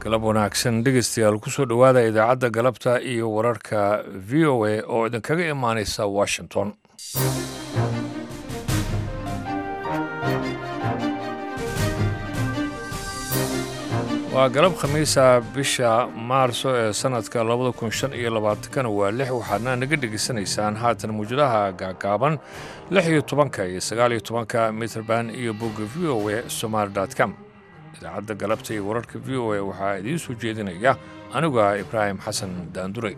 galab wanaagsan dhegeystayaal kusoo dhowaada idaacadda galabta iyo wararka v o a oo idinkaga imaaneysa washington waa galab khamiisa bisha maarso ee sanadka labada kun shan iyo labaatankana waa lix waxaadna naga dhegeysanaysaan haatan mawjadaha gaagaaban lix iyo tobanka iyo sagaal iyo tobanka mitrband iyo bogga v o a somaali com idaacadda galabta iyo wararka v o a waxaa idiin soo jeedinaya aniga ibraahim xasan daanduray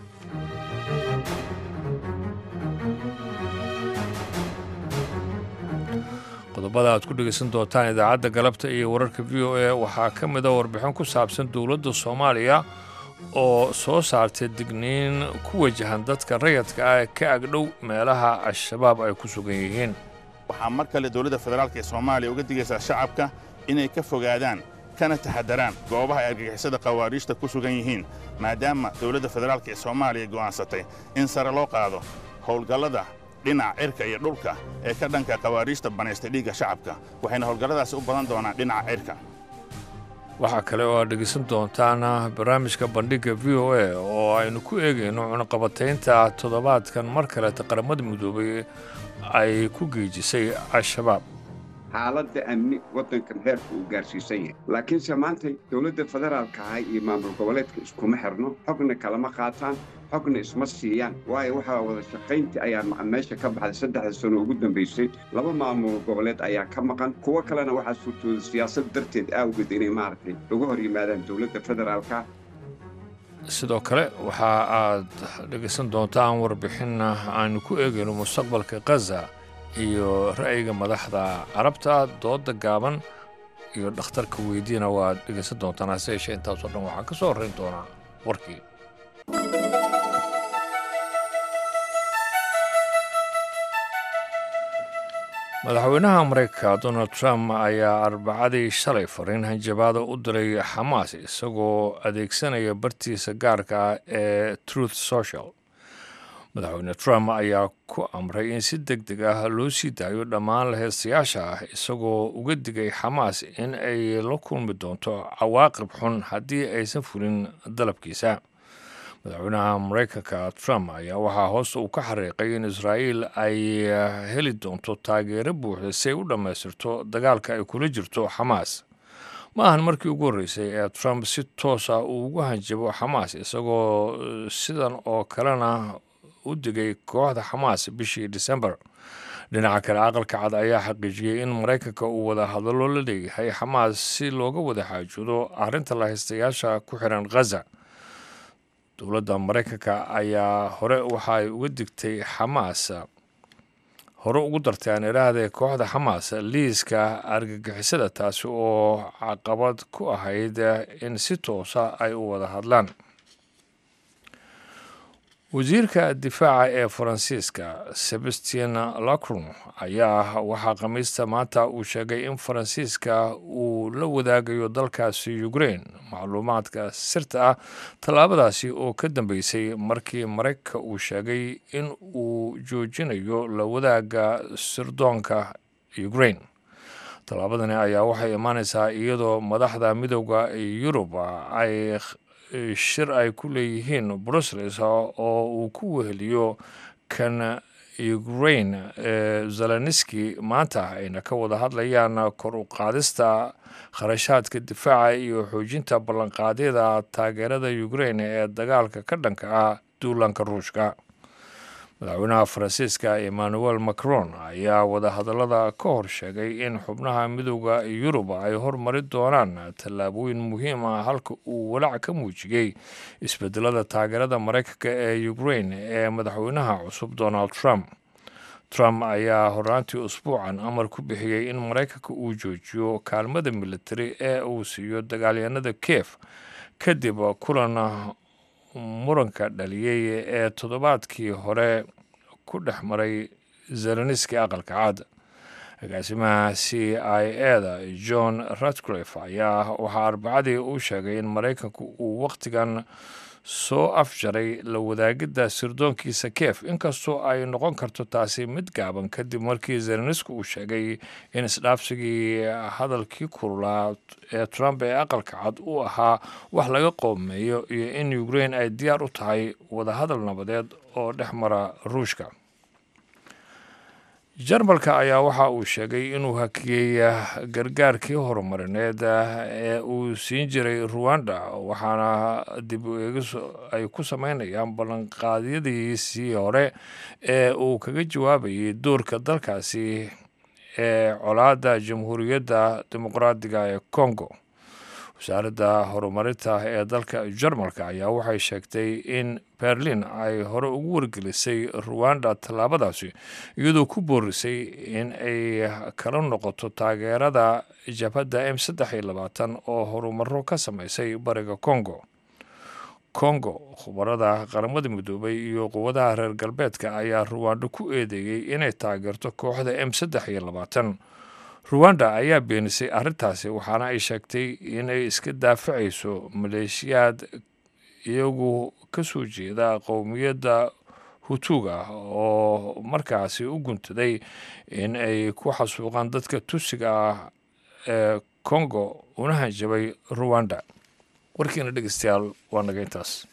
qodobada aad ku dhegaysan doontaan idaacadda galabta iyo wararka v o a waxaa ka mida warbixin ku saabsan dowladda soomaaliya oo soo saartay digniin ku wajahan dadka rayadka ah ee ka agdhow meelaha al-shabaab ay ku sugan yihiin waxaa mar kale dowladda federaalk ee soomaaliya uga digaysaa shacabka inay ka fogaadaan kana taxadaraan goobaha ay argagixisada khawaariijta ku sugan yihiin maadaama dowladda federaalk ee soomaaliya go'aansatay in sare loo qaado howlgallada dhinaca cirka iyo dhulka ee ka dhanka khawaariijta banaystay dhiigga shacabka waxayna howlgalladaasi u badan doonaan dhinaca cirka waxaa kale oo aad dhegaysan doontaan barnaamijka bandhigga v o a oo aynu ku eegayno cunaqabataynta toddobaadkan mar kaleeta qaramada midoobay ay ku geejisay al-shabaab xaaladda amni waddankan heerka uu gaarsiisan yahay laakiinse maanta dowladda federaalka ah iyo maamul goboleedka iskuma xirno xogna kalama qaataan xogna isma siiyaan waayo waxaa wada shaqayntii ayaa meesha ka baxday saddexda sano ugu dambaysay laba maamul goboleed ayaa ka maqan kuwo kalena waxaa suurtooda siyaasad darteed aawgeed inay maaragtay uga hor yimaadaan dowladda federaalka sidoo kale waxa aad dhegaysan doontaan warbixin aanu ku eegayno mustaqbalka khaza iyo ra'yiga madaxda carabta dooda gaaban iyo dhakhtarka weydiina waad dhegaysan doontaan hase yeeshee intaasoo dhan waxaa ka soo horrayn doonaa warkii madaxweynaha maraykanka donald trump ayaa arbacadii shalay fariin hanjabaada u diray xamaas isagoo adeegsanaya bartiisa gaarka ah ee truth social madaxweyne trump ayaa ku amray in si deg deg ah loo sii daayo dhammaan laheystayaasha ah isagoo uga digay xamaas in ay la kulmi doonto cawaaqib xun haddii aysan fulin dalabkiisa madaxweynaha maraykanka trump ayaa waxaa hoos uu ka xariiqay in israa'iil ay heli doonto taageero buuxda si ay u dhammaystirto dagaalka ay kula jirto xamaas ma ahan markii ugu horreysay ee trump si toos ah uu ugu hanjabo xamaas isagoo sidan oo kalena u digay kooxda xamaas bishii disembar dhinaca kale aqalka cad ayaa xaqiijiyey in maraykanka uu wada hadallo la leeyahay xamaas si looga wada xaajoodo arrinta lahaystayaasha ku xiran khaza dowladda maraykanka ayaa hore waxa ay uga digtay xamaas hore ugu dartay aan idhaahdee kooxda xamaas liiska argagixisada taasi oo caqabad ku ahayd in si toosa ay u wada hadlaan wasiirka difaaca ee faransiiska sebastien lacron ayaa waxaa khamiista maanta uu sheegay in faransiiska uu la wadaagayo dalkaasi ukrain macluumaadka sirta ah tallaabadaasi oo ka dambeysay markii maraykanka uu sheegay in uu joojinayo la wadaaga sirdoonka ukrain tallaabadani ayaa waxay imaaneysaa iyadoo madaxda midooda yurub ay shir ay ku leeyihiin brussels oo uu ku weheliyo kan ukrain ee zeleniski maanta ayna ka wada hadlayaan kor u qaadista kharashaadka difaaca iyo xoojinta ballanqaadyada taageerada ukrain ee dagaalka ka dhanka ah duulanka ruushka madaxweynaha faransiiska emmanuel macron ayaa wadahadallada ka hor sheegay in xubnaha midooda yurub ay hormari doonaan tallaabooyin muhiim ah halka uu walaac ka muujiyey isbedelada taageerada maraykanka ee ukrain ee madaxweynaha cusub donald trump trump ayaa horaantii usbuucan amar ku bixiyey in maraykanka uu joojiyo kaalmada militari ee uu siiyo dagaalyanada kiev kadib kulan muranka dhaliyey ee toddobaadkii hore ku dhex maray zeleniski aqalka cad agaasimaha c i e da john ratcliffe ayaa waxaa arbacadii uu sheegay in maraykanku uu wakhtigan soo afjaray la wadaagidda sirdoonkiisa keef inkastoo ay noqon karto taasi mid gaaban kadib markii zelenski uu sheegay in isdhaafsigii hadalkii kululaa ee trump ee aqalka cad uu ahaa wax laga qoomeeyo iyo in ukraine ay diyaar u tahay wadahadal nabadeed oo dhex mara ruushka jarmalka ayaa waxa uu sheegay inuu hakiyey gargaarkii horumarineed ee uu siin jiray ruwanda waxaana dib u eegis ay ku sameynayaan ballanqaadyadiisii hore ee uu kaga jawaabayay doorka dalkaasi ee colaadda jamhuuriyadda dimuqraadiga ee congo wasaaradda horumarinta ee dalka jarmalka ayaa waxay sheegtay in berlin ay hore ugu wargelisay ruwanda tallaabadaasi iyadoo ku boorisay in ay kala noqoto taageerada jabhadda m saddex iyo labaatan oo horumaro ka sameysay bariga congo congo khubarada qaramada midoobay iyo quwadaha reer galbeedka ayaa ruwanda ku eedeeyey inay taageerto kooxda m saddex iyo labaatan ruwanda ayaa beenisay arrintaasi waxaana ay sheegtay inay iska daafacayso maleeshiyaad iyagu ka soo jeeda qowmiyadda hutuga oo markaasi u guntaday in ay ku xasuuqaan dadka tusiga ah ee congo una hanjabay ruwanda warkiina dhegeystayaal waa naga intaas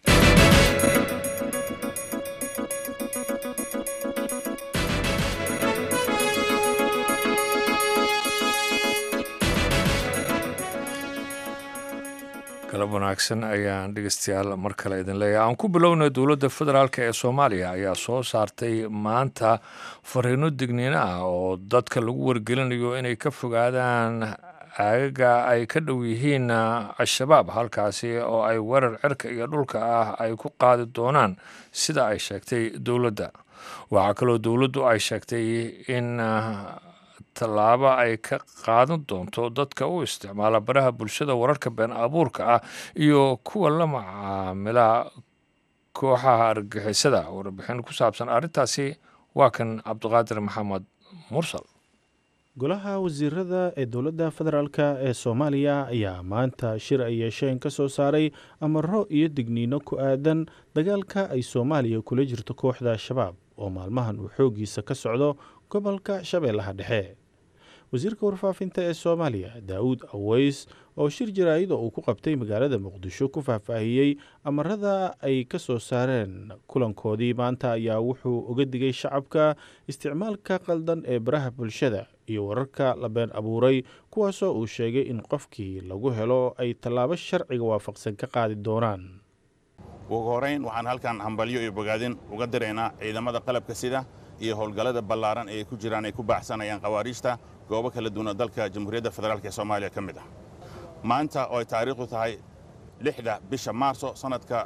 galab wanaagsan ayaan dhegeystayaal mar kale idin leeyahay aan ku bilownay dowladda federaalk ee soomaaliya ayaa soo saartay maanta fariino digniino ah oo dadka lagu wargelinayo inay ka fogaadaan aagaga ay ka dhow yihiin al-shabaab halkaasi oo ay weerar cirka iyo dhulka ah ay ku qaadi doonaan sida ay sheegtay dowladda waxaa kaloo dowladdu ay sheegtay in tallaabo ay ka qaadan doonto dadka u isticmaala baraha bulshada wararka been abuurka ah iyo kuwa la macaamila kooxaha argagixisada warbixin ku saabsan arrintaasi waa kan cabdiqaadir maxamed mursal golaha wasiirada ee dowladda federaalk ee soomaaliya ayaa maanta shir ay yeesheen ka soo saaray amaro iyo digniino ku aadan dagaalka ay soomaaliya kula jirto kooxda al-shabaab oo maalmahan uu xooggiisa ka socdo gobolka shabeellaha dhexe wasiirka warfaafinta ee soomaaliya daawud aweys oo shir jaraa'id oo uu ku qabtay magaalada muqdisho ku faahfaahiyey amarada ay ka soo saareen kulankoodii maanta ayaa wuxuu uga digay shacabka isticmaalka qaldan ee baraha bulshada iyo wararka la been abuuray kuwaasoo uu sheegay in qofkii lagu helo ay tallaabo sharciga waafaqsan ka qaadi doonaan ugu horayn waxaan halkan hambalyo iyo bogaadin uga diraynaa ciidamada qalabka sida iyo howlgallada ballaaran ee ku jiraan ay ku baaxsanayaan khawaariijta goobo kala duwan oo dalka jamhuuriyadda federaalk ee soomaaliya ka mid ah maanta oo ay taariikhdu tahay lixda bisha maarso sannadka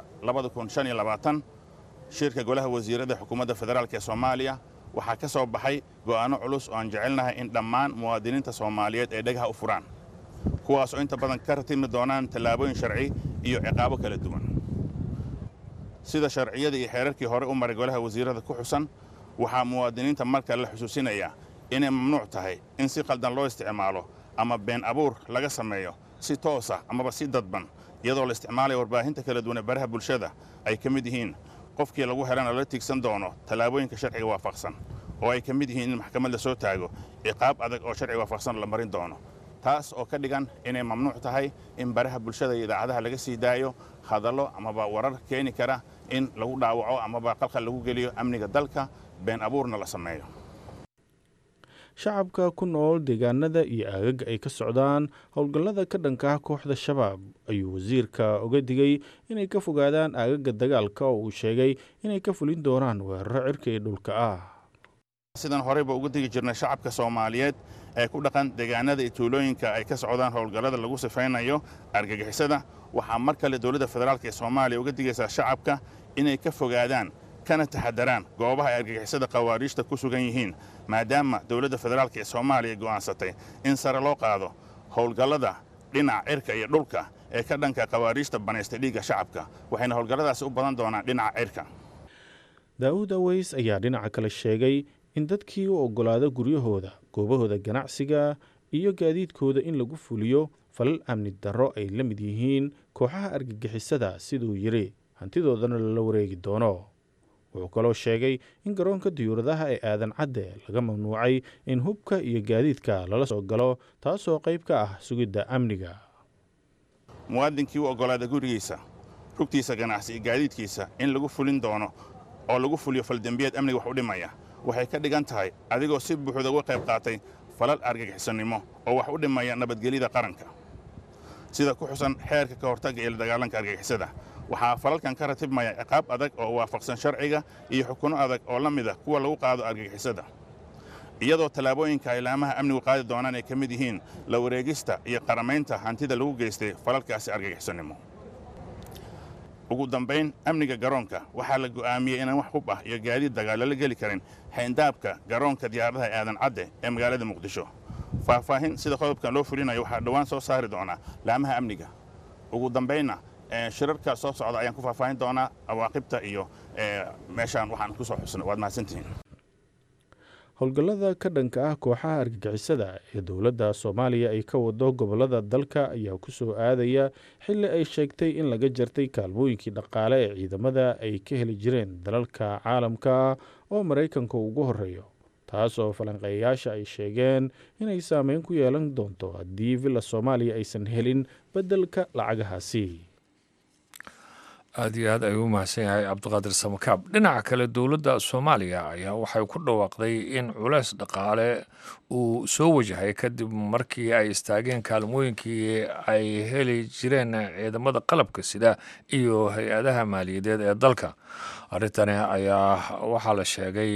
shirka golaha wasiirada xukuumadda federaalk ee soomaaliya waxaa ka soo baxay go'aanno culus oo aan jecelnahay in dhammaan muwaadiniinta soomaaliyeed ay dhagaha u furaan kuwaasoo inta badan ka ratimi doonaan tallaabooyin sharci iyo ciqaabo kala duwan sida sharciyada iyo xeerarkii hore u maray golaha wasiirada ku xusan waxaa muwaadiniinta marka la xusuusinayaa inay mamnuuc tahay in si qaldan loo isticmaalo ama been abuur laga sameeyo si toosa amaba si dadban iyadoo la isticmaalaya warbaahinta kala duwan ee baraha bulshada ay ka mid yihiin qofkii lagu helana la tiigsan doono tallaabooyinka sharciga waafaqsan oo ay ka mid yihiin in maxkamad la soo taago ciqaab adag oo sharciga waafaqsan la marin doono taas oo ka dhigan inay mamnuuc tahay in baraha bulshada iyo idaacadaha laga sii daayo hadallo amaba warar keeni kara in lagu dhaawaco amaba qalqal lagu geliyo amniga dalka been abuurna la sameeyo shacabka ku nool deegaanada iyo aagaga ay ka socdaan howlgallada ka dhanka ah kooxda shabaab ayuu wasiirka uga digay inay ka fogaadaan aagaga dagaalka oo uu sheegay inay ka fulin doonaan weeraro cirka iyo dhulka ah sidaan horeyba uga digi jirnay shacabka soomaaliyeed ee ku dhaqan deegaanada iyo tuulooyinka ay ka socdaan howlgallada lagu sifaynayo argagixisada waxaa mar kale dowladda federaalk ee soomaaliya uga digaysaa shacabka inay ka fogaadaan kana taxadaraan goobaha ay argagixisada khawaariijta ku sugan yihiin maadaama dowladda federaalk ee soomaaliya go'aansatay in sare loo qaado howlgallada dhinaca cirka iyo dhulka ee ka dhanka khawaariijta banaystay dhiigga shacabka waxayna howlgalladaasi u badan doonaan dhinaca cirka daa'uud aweys ayaa dhinaca kale sheegay in dadkii u oggolaada guryahooda goobahooda ganacsiga iyo gaadiidkooda in lagu fuliyo falal amni darro ay la mid yihiin kooxaha argagixisada siduu yidhi hantidoodana lala wareegi doono wuxuu kaloo sheegay in garoonka diyuuradaha ee aadan cadde laga mamnuucay in hubka iyo gaadiidka lala soo galo taasoo qayb ka ah sugidda amniga muwaadinkii u oggolaada gurigiisa rugtiisa ganacsi iyo gaadiidkiisa in lagu fulin doono oo lagu fuliyo faldembiyeed amniga wax u dhimaya waxay ka dhigan tahay adigoo si buuxda uga qayb qaatay falal argagixisannimo oo wax u dhimaya nabadgelyada qaranka sida ku xusan xeerka ka hortagga iyo la dagaalanka argagixisada waxaa falalkan ka ratibmaya ciqaab adag oo waafaqsan sharciga iyo xukunno adag oo la mid ah kuwa lagu qaado argagixisada iyadoo tallaabooyinka ay laamaha amnigu qaadi doonaan ay ka mid yihiin la wareegista iyo qaramaynta hantida lagu geystay falalkaasi argagixisannimo ugu dambayn amniga garoonka waxaa la go'aamiyey inaan wax hub ah iyo gaadiid dagaal lala geli karin xayndaabka garoonka diyaaradaha ee aadan cadde ee magaalada muqdisho faahfaahin sida qodobkan loo fulinayo waxaa dhowaan soo saari doonaa laamaha amniga ugu dambaynna shirarka soo socda ayaan ku faahfaahin doonaa awaaqibta iyo meeshaan waxaan ku soo xusnay waad mahadsantihiin howlgallada ka dhanka ah kooxaha argagixisada ee dowladda soomaaliya ay ka wado gobollada dalka ayaa ku soo aadaya xilli ay sheegtay in laga jartay kaalmooyinkii dhaqaale ee ciidamada ay ka heli jireen dalalka caalamka oo maraykanka ugu horreeyo taas oo falanqeeyayaasha ay sheegeen inay saameyn ku yeelan doonto haddii villa soomaaliya aysan helin beddelka lacagahaasi aada iyo aad ayuu u mahadsan yahay cabdiqaadir samakaab dhinaca kale dowladda soomaaliya ayaa waxay ku dhawaaqday in culeys dhaqaale uu soo wajahay kadib markii ay istaageen kaalmooyinkii ay heli jireen ciidamada qalabka sida iyo hay-adaha maaliyadeed ee dalka arrintani ayaa waxaa la sheegay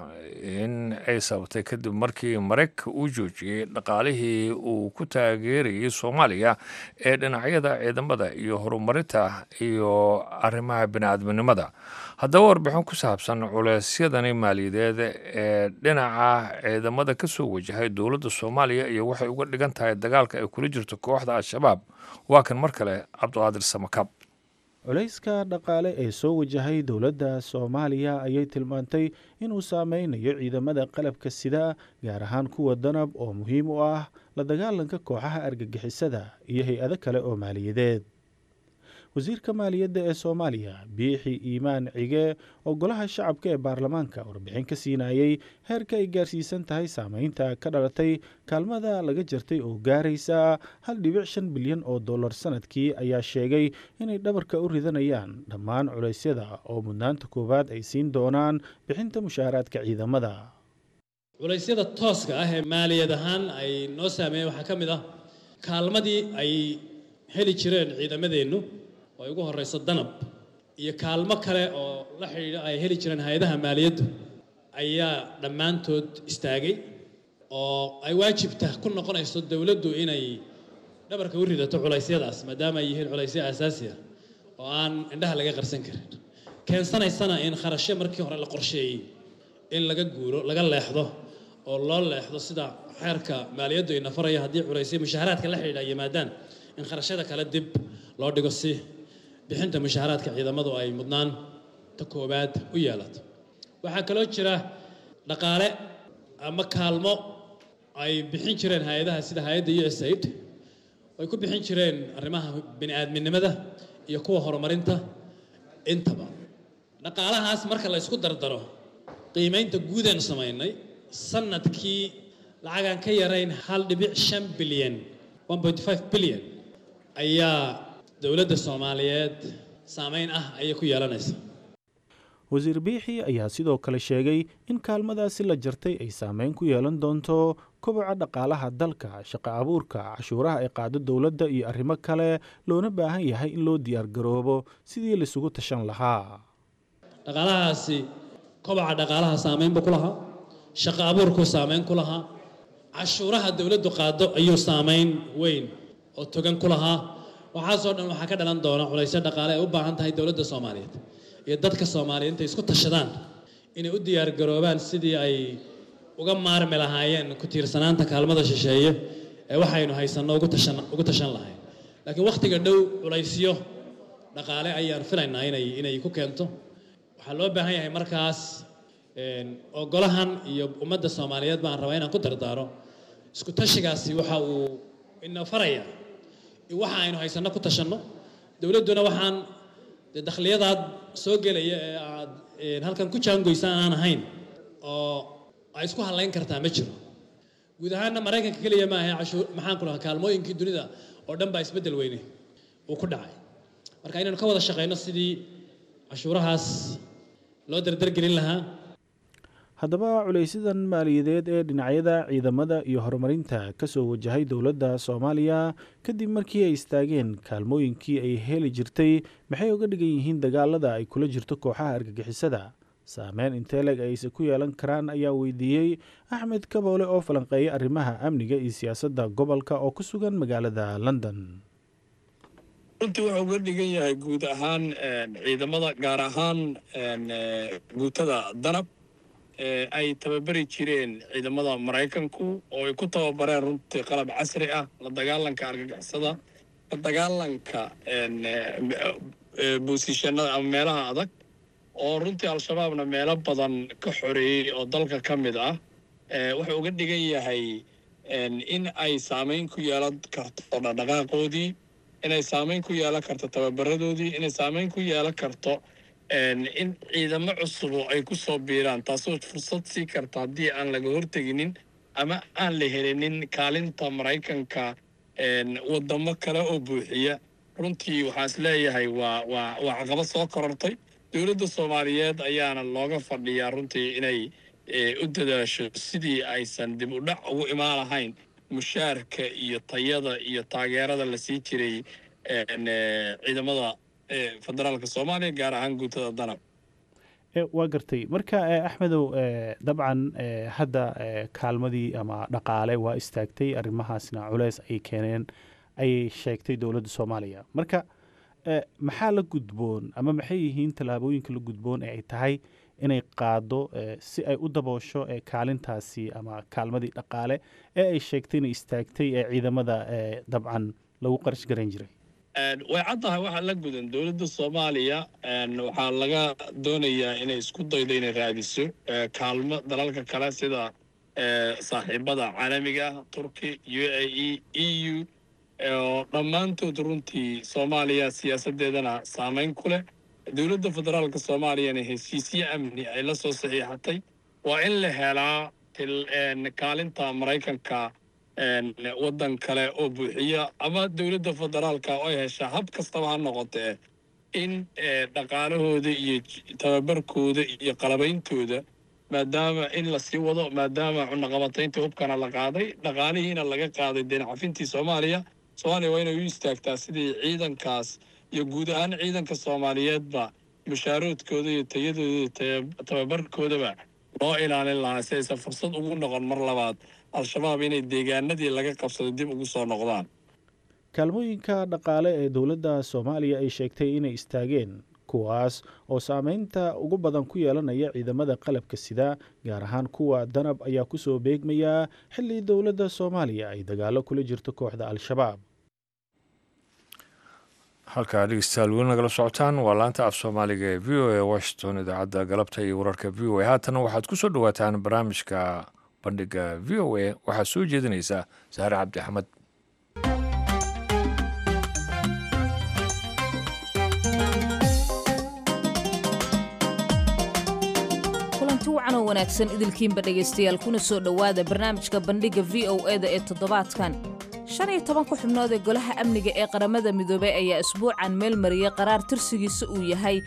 in ay sababtay kadib markii maraykanka uu joojiyey dhaqaalihii uu ku taageerayay soomaaliya ee dhinacyada ciidamada iyo horumarinta iyo arrimaha bini-aadminimada haddaba warbixin ku saabsan culeysyadani maaliyadeed ee dhinaca ciidamada ka soo wajahay dowladda soomaaliya iyo waxay uga dhigan tahay dagaalka ay kula jirto kooxda al-shabaab waa kan mar kale cabdiqaadir samakab culayska dhaqaale ee soo wajahay dowladda soomaaliya ayay tilmaantay inuu saameynayo ciidamada qalabka sida gaar ahaan kuwa danab oo muhiim u ah la dagaalanka kooxaha argagixisada iyo hay-ado kale oo maaliyadeed wasiirka maaliyadda ee soomaaliya biixi iimaan cige oo golaha shacabka ee baarlamaanka warbixin ka siinayey heerka ay gaarsiisan tahay saameynta ka dhalatay kaalmada laga jartay oo gaaraysa hal dhibic shan bilyan oo dollar sanadkii ayaa sheegay inay dhabarka u ridanayaan dhammaan culeysyada oo mudnaanta koowaad ay siin doonaan bixinta mushaaraadka ciidamada culaysyada tooska ah ee maaliyad ahaan ay noo saameeyeen waxaa ka mid ah kaalmadii ay heli jireen ciidamadeennu oo ay ugu horrayso danab iyo kaalmo kale oo la xidhiidha ay heli jireen hay-adaha maaliyaddu ayaa dhammaantood istaagay oo ay waajibta ku noqonayso dowladdu inay dhabarka u ridato culaysyadaas maadaama ay yihiin culaysyo aasaasi ah oo aan indhaha laga qarsan karin keensanaysana in kharashyo markii hore la qorsheeyey in laga guuro laga leexdo oo loo leexdo sida xeerka maaliyaddu ina faraya haddii culaysyo mushaaharaadka la xidhiidha yimaadaan in kharashyada kale dib loo dhigo si bixinta mushaaharaadka ciidamadu ay mudnaan ta koowaad u yeelato waxaa kaloo jira dhaqaale ama kaalmo ay bixin jireen hay-adaha sida hay-adda u s aid ay ku bixin jireen arrimaha bini-aadminimada iyo kuwa horumarinta intaba dhaqaalahaas marka la ysku dardaro qiimaynta guudaan samaynay sanadkii lacagaan ka yarayn hal dhibic shan bilyan one point five bilyan ayaa dowladda soomaaliyeed saameyn ah ayay ku yeelanaysa wasiir biixi ayaa sidoo kale sheegay in kaalmadaasi la jartay ay saameyn ku yeelan doonto koboca dhaqaalaha dalka shaqo abuurka cashuuraha ay qaado dowladda iyo arrimo kale loona baahan yahay in loo diyaargaroobo sidii laisugu tashan lahaa dhaqaalahaasi koboca dhaqaalaha saameyn buu ku lahaa shaqo abuurkuu saameyn ku lahaa cashuuraha dowladdu qaado ayuu saameyn weyn oo togan ku lahaa waxaasoo dhan waxaa ka dhalan doona culaysyo dhaqaale ay u baahan tahay dowladda soomaaliyeed iyo dadka soomaaliyeed intay isku tashadaan inay u diyaargaroobaan sidii ay uga maarmi lahaayeen ku tiirsanaanta kaalmada shisheeye ee waxaynu haysanno ugu tashan ugu tashan lahayn laakiin wakhtiga dhow culaysyo dhaqaale ayaan filaynaa inay inay ku keento waxaa loo baahan yahay markaas oo golahan iyo ummadda soomaaliyeed baan rabaa inaan ku dardaaro isku tashigaasi waxa uu ina faraya waxa aynu haysanno ku tashanno dowladduna waxaan dee dakhliyadaad soo gelaya ee aad halkan ku jaangoysaan aan ahayn oo ay isku hadlayn kartaa ma jiro guud ahaanna maraykanka keliya maaha cashuur maxaan ku lahaa kaalmooyinkii dunida oo dhan baa isbeddel weyne uu ku dhacay marka inaynu ka wada shaqayno sidii cashuurahaas loo dardargelin lahaa haddaba culaysidan maaliyadeed ee dhinacyada ciidamada iyo horumarinta ka soo wajahay dowladda soomaaliya kadib markii ay istaageen kaalmooyinkii ay heli jirtay maxay uga dhigan yihiin dagaalada ay kula jirto kooxaha argagixisada saameyn inteeleg ayse ku yeelan karaan ayaa weydiiyey axmed kaboole oo falanqeeya arrimaha amniga iyo siyaasadda gobolka oo ku sugan magaalada london runtii wuxuu uga dhigan yahay guud ahaan ciidamada gaar ahaan guutada danab ay tababari jireen ciidamada maraykanku oo ay ku tababareen runtii qalab casri ah la dagaalanka argagixisada la dagaalanka boosishanada ama meelaha adag oo runtii al-shabaabna meelo badan ka xoreeyey oo dalka ka mid ah wuxuu uga dhigan yahay in ay saamayn ku yeelan karto dhaqdhaqaaqoodii inay saamayn ku yeelan karto tababaradoodii inay saamayn ku yeelan karto in ciidamo cusubo ay ku soo biiraan taasoo fursad sii karta haddii aan laga horteginin ama aan la helinin kaalinta maraykanka waddamo kale oo buuxiya runtii waxaa is leeyahay waa waa waa caqabad soo korortay dowladda soomaaliyeed ayaana looga fadhiyaa runtii inay u dadaasho sidii aysan dib u dhac ugu imaan lahayn mushaarka iyo tayada iyo taageerada la sii jiray ciidamada federaalka soomaaliya gaar ahaan guutada danab waa gartay marka axmedow dabcan hadda kaalmadii ama dhaqaale waa istaagtay arrimahaasna culeys ay keeneen ayay sheegtay dowladda soomaaliya marka maxaa la gudboon ama maxay yihiin tallaabooyinka la gudboon ee ay tahay inay qaado si ay u daboosho kaalintaasi ama kaalmadii dhaqaale ee ay sheegtay inay istaagtay ee ciidamada dabcan lagu qarash garan jiray way caddahay waxaa la gudan dowladda soomaaliya waxaa laga doonayaa inay isku daydo inay raadiso kaalmo dalalka kale sida saaxiibada caalamiga ah turki u a e e u oo dhammaantood runtii soomaaliya siyaasaddeedana saamayn ku leh dowladda federaalka soomaaliyana heshiisyo amni ay la soo saxiixatay waa in la helaa kaalinta maraykanka waddan kale oo buuxiya ama dowladda federaalka oo ay heshaa hab kastaba ha noqotee in dhaqaalahooda iyo tababarkooda iyo qalabeyntooda maadaama in lasii wado maadaama cunaqabataynta hubkana la qaaday dhaqaalihiina laga qaaday deencafintii soomaaliya soomaaliya waa inay u istaagtaa sidii ciidankaas iyo guud ahaan ciidanka soomaaliyeedba mushaaroodkooda iyo tayadooda iyo tababarkoodaba loo ilaalin lahaa si aysan fursad ugu noqon mar labaad al-shabaab inay deegaanadii laga qabsaday dib ugu soo noqdaan kaalmooyinka dhaqaale ee dowladda soomaaliya ay sheegtay inay istaageen kuwaas oo saameynta ugu badan ku yeelanaya ciidamada qalabka sida gaar ahaan kuwa danab ayaa ku soo beegmaya xilli dowladda soomaaliya ay dagaalo kula jirto kooxda al-shabaab halkaa dhegeystayaal weli nagala socotaan waa laanta af soomaaliga ee v o a washington idaacadda galabta iyo wararka v o a haatana waxaad ku soo dhowaataan barnaamijka bandhiga v o a waxaa soo jeedinaysa sahre cabdi axmed kulanti wacan oo wanaagsan idilkiinba dhegaystayaal kuna soo dhowaada barnaamijka bandhigga v o e da ee toddobaadkan shan iyo tobanka xubnood ee golaha amniga ee qaramada midoobey ayaa isbuucan meel mariyey qaraar tirsigiisa uu yahay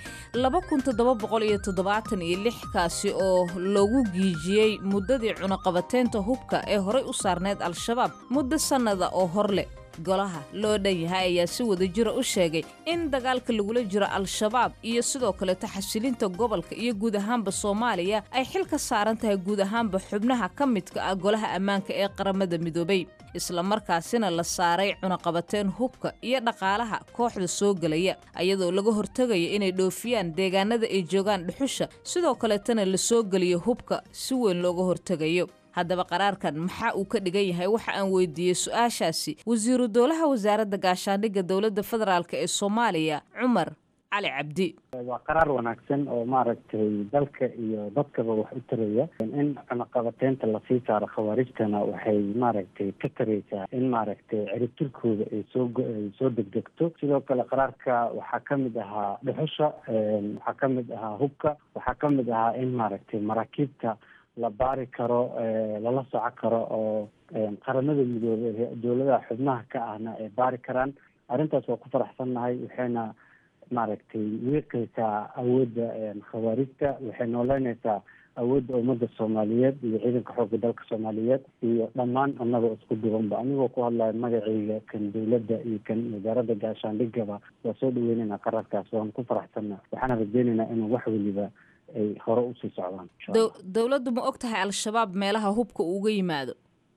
kaasi oo loogu giijiyey muddadii cunaqabateynta hubka ee horay u saarneyd al-shabaab muddo sannada oo hor leh golaha loo dhan yahay ayaa si wada jira u sheegay in dagaalka lagula jiro al-shabaab iyo sidoo kaleto xasilinta gobolka iyo guud ahaanba soomaaliya ay xil ka saaran tahay guud ahaanba xubnaha ka midka ah golaha ammaanka ee qaramada midoobey islamarkaasina la saaray cunaqabateen hubka iyo dhaqaalaha kooxda soo gelaya ayadoo laga hortegaya inay dhoofiyaan deegaanada ay joogaan dhuxusha sidoo kaletana la soo geliyo hubka si weyn looga hortegayo haddaba qaraarkan maxaa uu ka dhigan yahay waxa aan weydiiyey su-aashaasi wasiiru dowlaha wasaaradda gaashaandhigga dowladda federaalk ee soomaaliya cumar cali cabdi waa qaraar wanaagsan oo maaragtay dalka iyo dadkaba wax u taraya in cunaqabateynta lasii saaro khawaarijtana waxay maaragtay ka taraysaa in maaragtay ciribtirkooda ay soo ay soo degdegto sidoo kale qaraarka waxaa ka mid ahaa dhuxusha waxaa ka mid ahaa hubka waxaa ka mid ahaa in maaragtay maraakiibta la baari karo lala soco karo oo qaramada midoobey dowladaha xubnaha ka ahna ay baari karaan arrintaas waa ku faraxsannahay waxayna maaragtay wiiqaysaa awoodda khawaarijta waxay nooleynaysaa awoodda ummadda soomaaliyeed iyo ciidanka xoogga dalka soomaaliyeed iyo dhammaan annagoo isku duwanba anigoo ku hadlaya magacayga kan dowladda iyo kan wasaaradda gaashaandhigaba waa soo dhaweyneynaa qararkaas waan ku faraxsanna waxaana rajeyneynaa inuu wax weliba ay hore usii socdaan dowladdu ma og tahay al-shabaab meelaha hubka uga yimaado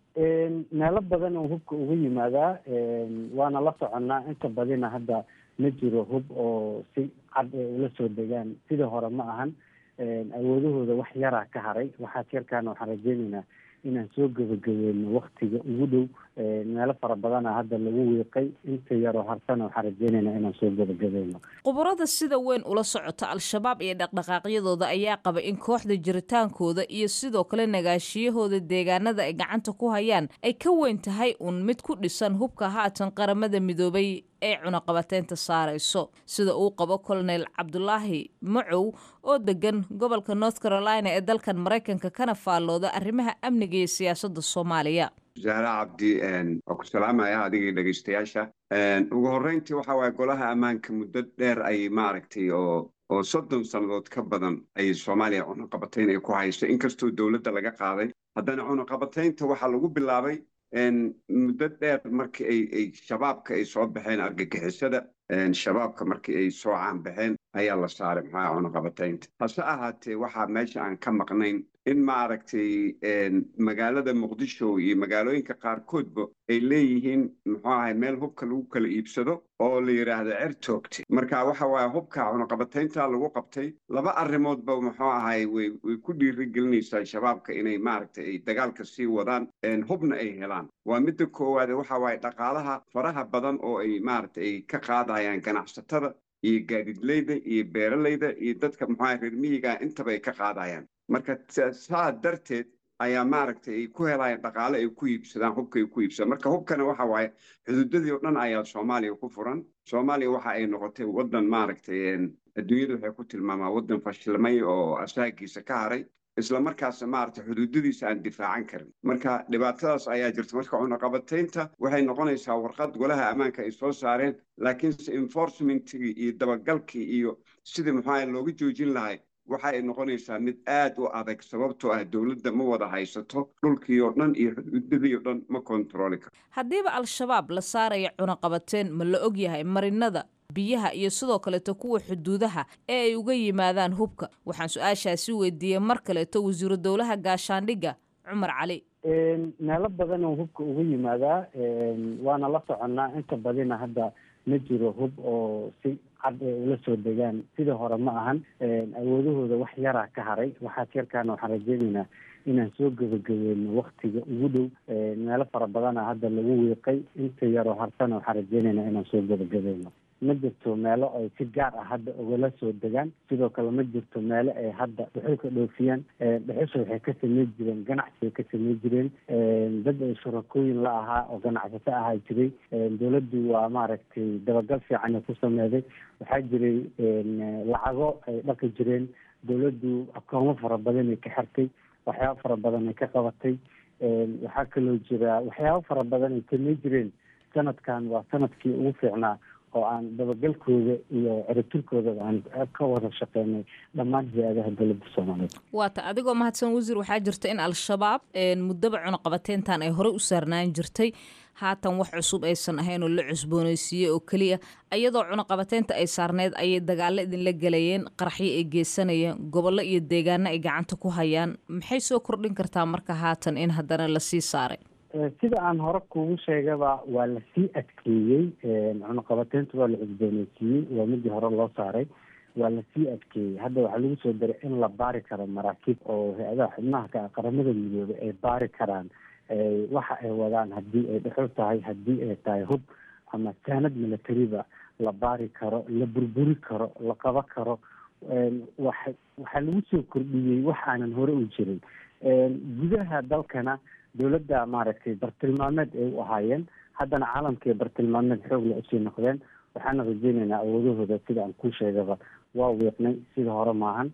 meelo badan oo hubka uga yimaadaa waana la soconnaa inta badina hadda ma jiro hub oo si cad ay ula soo degaan sidii hore ma ahan awoodahooda wax yaraa ka haray waxaas yarkaana waxaan rajeyneynaa inaan soo gebagabeyno waktiga ugu dhow meelo fara badana hadda lagu wiiqay inta yaroo harsana waxaan rajeyneynaa inaan soo gebagabeyno khubarada sida weyn ula socota al-shabaab iyo dhaqdhaqaaqyadooda ayaa qaba in kooxda jiritaankooda iyo sidoo kale nagaashiyahooda deegaanada ay gacanta ku hayaan ay ka weyn tahay uun mid ku dhisan hubka haatan qaramada midoobay ee cunaqabateynta saarayso sida uu qabo colonel cabdulaahi macow oo degan gobolka north carolina ee dalkan maraykanka kana faallooda arrimaha amniga iyo siyaasadda soomaaliya wasaare cabdi waa ku salaamaya adigii dhegeystayaasha ugu horreyntii waxa waaye golaha ammaanka muddo dheer ayay maaragtay oo oo soddon sannadood ka badan ayay soomaaliya cunaqabatayn ay ku hayso inkastoo dowladda laga qaaday haddana cunaqabataynta waxaa lagu bilaabay muddo dheer markii ay ay shabaabka ay soo baxeen argagixisada shabaabka markii ay soo caanbaxeen ayaa la saaray maxaa cunaqabataynta hase ahaatee waxaa meesha aan ka maqnayn in maaragtay magaalada muqdisho iyo magaalooyinka qaarkoodba ay leeyihiin muxuu ahay meel hubka lagu kala iibsado oo la yidhaahdo certoogti marka waxa waaye hubka cunaqabataynta lagu qabtay laba arrimoodba muxuu ahay way way ku dhiirigelinaysaa shabaabka inay maaragtay ay dagaalka sii wadaan hubna ay helaan waa midda koowaade waxa waaye dhaqaalaha faraha badan oo ay maaragtay ay ka qaadayaan ganacsatada iyo gaadidleyda iyo beeralayda iyo dadka muxuu ahay reer miyiga intaba ay ka qaadayaan marka saa darteed ayaa maaragtay ay ku helayaan dhaqaale ay ku iibsadaan hubka ay ku iibsadaan marka hubkana waxa waaye xuduudadii oo dhan ayaa soomaaliya ku furan soomaaliya waxa ay noqotay waddan maaragtay adduunyada waxay ku tilmaamaa waddan fashilmay oo asaagiisa ka haray isla markaasna maaragtay xuduudadiisa aan difaacan karin marka dhibaatadaas ayaa jirta marka cunaqabataynta waxay noqonaysaa warqad golaha ammaanka ay soo saareen laakiinse enforcementigii iyo dabagalkii iyo sidii maxaa looga joojin lahay waxa ay noqonaysaa mid aad u adag sababtoo ah dowladda ma wada haysato dhulkii oo dhan iyo xuduudadii oo dhan ma kontarooli karo haddiiba al-shabaab la saaraya cunaqabateen ma la og yahay marinada biyaha iyo sidoo kaleeto kuwa xuduudaha ee ay uga yimaadaan hubka waxaan su-aashaasi weydiiyey mar kaleeto wasiiru dowlaha gaashaandhigga cumar cali meelo badan oo hubka uga yimaadaa waana la soconnaa inta badina hadda ma jiro hub oo si cad ay ula soo degaan sidii hore ma ahan awoodahooda wax yaraa ka haray waxaas yarkaana waxaan rajeyneynaa inaan soo gebagabeyno waktiga ugu dhow meelo fara badana hadda lagu wiiqay inta yaroo harsana waxaan rajeyneynaa inaan soo gebagabeyno ma jirto meelo ay si gaar ah hadda ugala soo degaan sidoo kale ma jirto meelo ay hadda dhuxulka dhoofiyaan dhuxusha waxay ka samey jireen ganacsi ay ka samey jireen dad ay shurakooyin la ahaa oo ganacsato ahaa jiray dowladdu waa maaragtay dabagal fiican ay ku sameeday waxaa jiray lacago ay dhaqi jireen dowladdu akoomo fara badan ay ka xirtay waxyaabo fara badan ay ka qabatay waxaa kaloo jira waxyaabo fara badan ay samey jireen sanadkan waa sanadkii ugu fiicnaa oo aan dabagalkooda iyo ciribtirkooda aan ka wada shaqeynay dhammaan hay-adaha dowladda soomaaliyeed waata adigoo mahadsan wasiir waxaa jirta in al-shabaab muddaba cunaqabateyntan ay horey u saarnaan jirtay haatan wax cusub aysan ahayn oo la cusbooneysiiyey oo keliya iyadoo cunaqabateynta ay saarneyd ayay dagaalo idinla gelayeen qaraxyo ay geysanayeen gobollo iyo deegaano ay gacanta ku hayaan maxay soo kordhin kartaa marka haatan in haddana lasii saaray sida aan hore kugu sheegaba waa lasii adkeeyey cunaqabateynta waa la cusbooneysiiyey waa midii hore loo saaray waa lasii adkeeyey hadda waxaa lagu soo daray in la baari karo maraakiib oo hay-adaha xubnaha ka qaramada midoobay ay baari karaan waxa ay wadaan haddii ay dhexul tahay haddii ay tahay hub ama saanad militariba la baari karo la burburi karo la qaba karo waxa waxaa lagu soo kordhiyey wax aanan hore u jirin gudaha dalkana dowladda maaragtay bartilmaameed ay u ahaayeen haddana caalamkii bartilmaameed xoog la usii noqdeen waxaana rajeynaynaa awoodahooda sida aan ku sheegaba waa wiiqnay sida hore maahan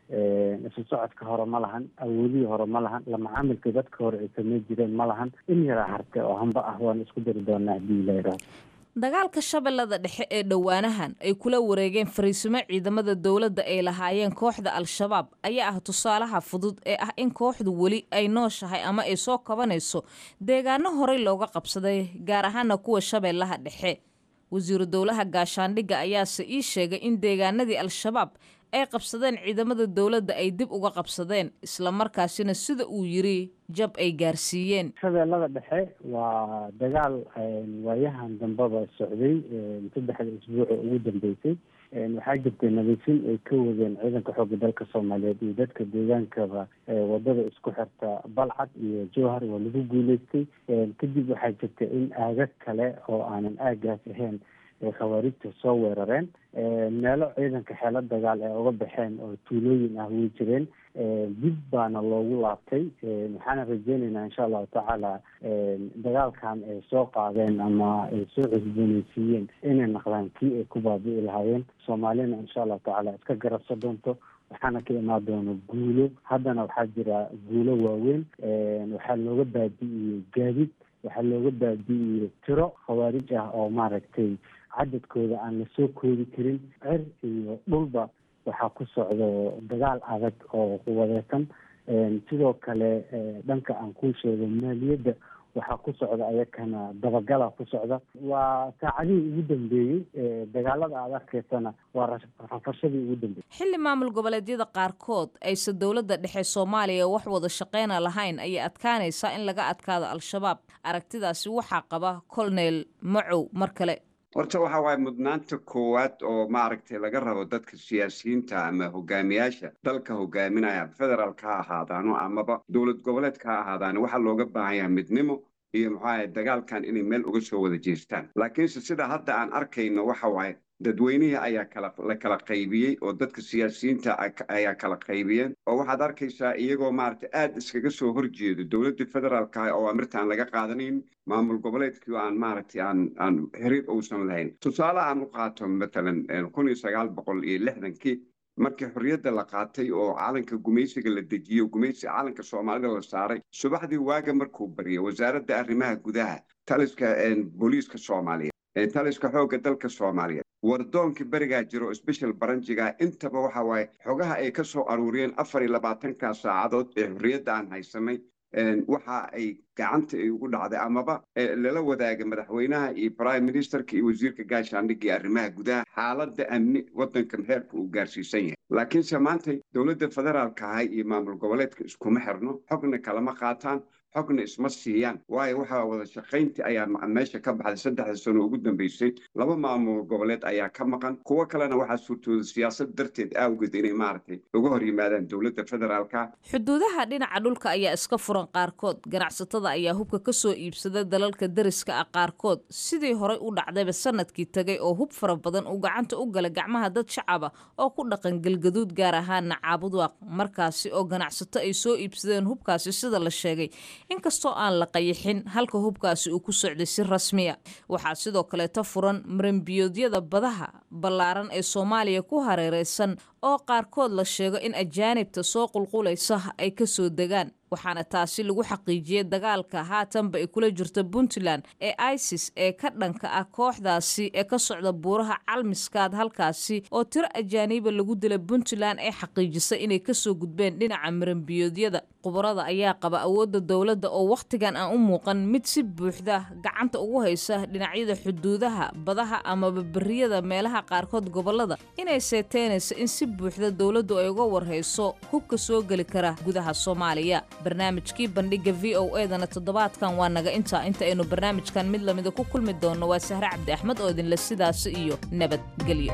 isu socodka hore ma lahan awoodihii hore ma lahan la macaamilka dadka hore ay samey jireen ma lahan in yaraa harte oo hamba ah waan isku dari doonaa haddii ila yidhaahdo dagaalka shabeellada dhexe ee dhowaanahan ay kula wareegeen fariisimo ciidamada dowladda ay lahaayeen kooxda al-shabaab ayaa ah tusaalaha fudud ee ah in kooxdu weli ay nooshahay ama ay soo kabanayso deegaano horey looga qabsaday gaar ahaana kuwa shabeellaha dhexe wasiiru dowlaha gaashaandhigga ayaase ii sheegay in deegaanadii al-shabaab ay qabsadeen ciidamada dowladda ay dib uga qabsadeen islamarkaasina sida uu yiri jab ay gaarsiiyeen shabeellada dhexe waa dagaal waayahan dambeba socday saddexda isbuuc oo ugu dambeysay waxaa jirtay nadiifin ay ka wadeen ciidanka xoogga dalka soomaaliyeed iyo dadka deegaankaba wadada isku xirta balcad iyo jowhar waa lagu guuleystay kadib waxaa jirta in aagag kale oo aanan aagaas ahayn ay khawaarijta soo weerareen meelo ciidanka xeelo dagaal ay uga baxeen oo tuulooyin ah way jireen dib baana loogu laabtay waxaana rajeynaynaa insha allahu tacaala dagaalkan ay soo qaadeen ama ay soo cusbooneysiiyeen inay naqdaan kii ay ku baabi'i lahaayeen soomaalina insha allahu tacaala iska garabsa doonto waxaana ka imaan doona guulo haddana waxaa jira guulo waaweyn waxaa looga baabi'iyey gaadid waxaa looga baabi'iyey tiro khawaarij ah oo maaragtay cadadkooda aan la soo koodi karin cer iyo dhulba waxaa ku socdo dagaal adag oo quwadeysan sidoo kale dhanka aan kuu sheego maaliyadda waxaa ku socda ayakana dabagala ku socda waa saacadihii ugu dambeeyey dagaalada aad arkaysana waa rafashadii ugu dambeeyey xilli maamul goboleedyada qaarkood aysan dowladda dhexe soomaaliya wax wada shaqeyna lahayn ayay adkaanaysaa in laga adkaado al-shabaab aragtidaasi waxaa qaba colonel macow mar kale horta waxa waaye mudnaanta koowaad oo maaragtay laga rabo dadka siyaasiyiinta ama hogaamiyaasha dalka hogaaminaya federaalka ha ahaadaano amaba dowlad goboleedka ha ahaadaano waxaa looga baahan yahay midnimo iyo maxaa dagaalkan inay meel uga soo wada jeestaan laakiinse sida hadda aan arkayno waxa waaye dadweynihii ayaa kala la kala qaybiyey oo dadka siyaasiyiinta ayaa kala qaybiyeen oo waxaad arkaysaa iyagoo maaragtay aada iskaga soo horjeedo dowladdii federaalka ah oo amirta aan laga qaadanayn maamul goboleedkii aan maaragtay aan aan xiriir uusan lahayn tusaale aan u qaato matalan kun iyo sagaal boqol iyo lixdankii markii xorriyadda la qaatay oo calanka gumaysiga la dejiyo gumaysi calanka soomaalida la saaray subaxdii waaga markuu bariyay wasaaradda arrimaha gudaha taliska booliiska soomaaliyeed taliska xoogga dalka soomaaliyeed wardoonkii berigaa jiro special baranjiga intaba waxa waaye xogaha ay ka soo aruuriyeen afar iyo labaatanka saacadood ee xorriyadda aan haysanay waxa ay gacanta ay ugu dhacday amaba lala wadaaga madaxweynaha iyo prime ministerka iyo wasiirka gaashaandhigga iyo arrimaha gudaha xaaladda amni waddankan heerka uu gaarsiisan yahay laakiinse maanta dowladda federaalka ahay iyo maamul goboleedka iskuma xirno xogna kalama qaataan xogna isma siiyaan waayo waxaa wada shaqayntii ayaa meesha ka baxday saddexda sano ugu dambeysay laba maamul goboleed ayaa ka maqan kuwo kalena waxaa suurtooda siyaasad darteed awgeed inay maaragtay uga hor yimaadaan dowladda federaalka xuduudaha dhinaca dhulka ayaa iska furan qaarkood ganacsatada ayaa hubka ka soo iibsada dalalka dariska ah qaarkood sidii horey u dhacdayba sanadkii tegay oo hub fara badan uu gacanta u gala gacmaha dad shacaba oo ku dhaqan galgaduud gaar ahaana caabudwaaq markaasi oo ganacsato ay soo iibsadeen hubkaasi sida la sheegay inkastoo aan la qayixin halka hubkaasi uu ku socday si rasmiya waxaa sidoo kaleeta furan marambiyoodyada badaha ballaaran ee soomaaliya ku hareereysan oo qaarkood la sheego in ajaanibta soo qulqulaysa ay ka soo degaan waxaana taasi lagu xaqiijiyey dagaalka haatanba ay kula jirta puntland ee isis ee ka dhanka ah kooxdaasi ee ka socda buuraha calmiskaad halkaasi oo tiro ajaaniiba lagu dila puntland ee xaqiijisay inay kasoo gudbeen dhinaca marambiyoodyada khubarada ayaa qaba awoodda dowladda oo wakhtigan aan u muuqan mid si buuxda gacanta ugu haysa dhinacyada xuduudaha badaha amaba beriyada meelaha qaarkood gobolada inay seeteenayso in si buuxda dowladdu ay uga warhayso hubka soo geli kara gudaha soomaaliya barnaamijkii bandhiga v o edana toddobaadkan waa naga intaa inta aynu barnaamijkan mid lamida ku kulmi doonno waa sahre cabdi axmed oo idinle sidaasi iyo nabadgelyo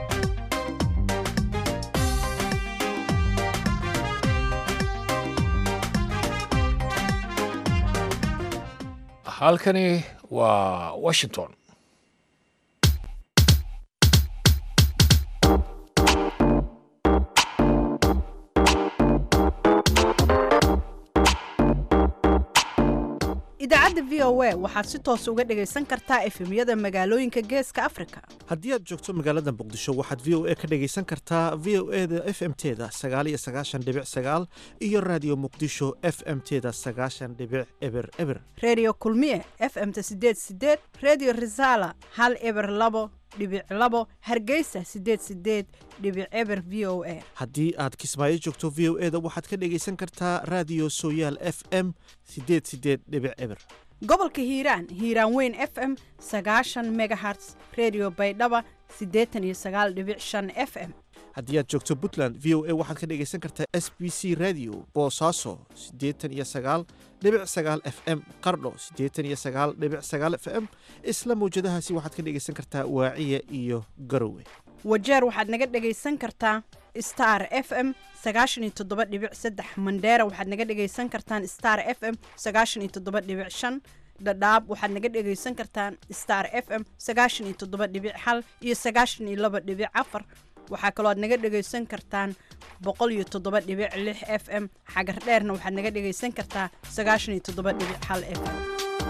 halkani waa washington idaacadda v o a waxaad si toos uga dhegaysan kartaa efemyada magaalooyinka geeska afrika haddii aad joogto magaalada muqdisho waxaad v o a ka dhegaysan kartaa v o e da f m teda sagaal iyo sagaashan dhibic sagaal iyo raadiyo muqdisho f m teda sagaashan dhibic eber eber redio kulmiye f m-ta sideed sideed redio resala hal eber labo dhibic labo hargeysa sideed sideed dhibic eber v o a haddii aad kismaayo joogto v o e da waxaad ka dhegaysan kartaa raadiyo sooyaal f m sideed sideed dhibic eber gobolka hiiraan hiiraan weyn f m sagaashan megaherts redio baydhaba siddeetan iyo sagaal dhibic shan f m haddii aad joogto puntland v o a waxaad ka dhegaysan kartaa s b c radio boosaaso siddeetan iyo sagaal dhibic sagaal f m qardho siddeetan iyo sagaal dhibic sagaal f m isla mawjadahaasi waxaad ka dhegaysan kartaa waaciya iyo garowe wajeer waxaad naga dhegaysan kartaa star f m sagaashan iyo toddoba dhibic saddex mandheera waxaad naga dhegaysan kartaan star f m sagaashan iyo toddoba dhibic shan dhadhaab waxaad naga dhegaysan kartaan star f m sagaashan iyo toddoba dhibic hal iyo sagaashan iyo laba dhibic afar waxaa kaloo aad naga dhegaysan kartaan boqol iyo toddoba dhibic lix f m xagar dheerna waxaad naga dhegaysan kartaa sagaashan iyo toddoba dhibic hal f m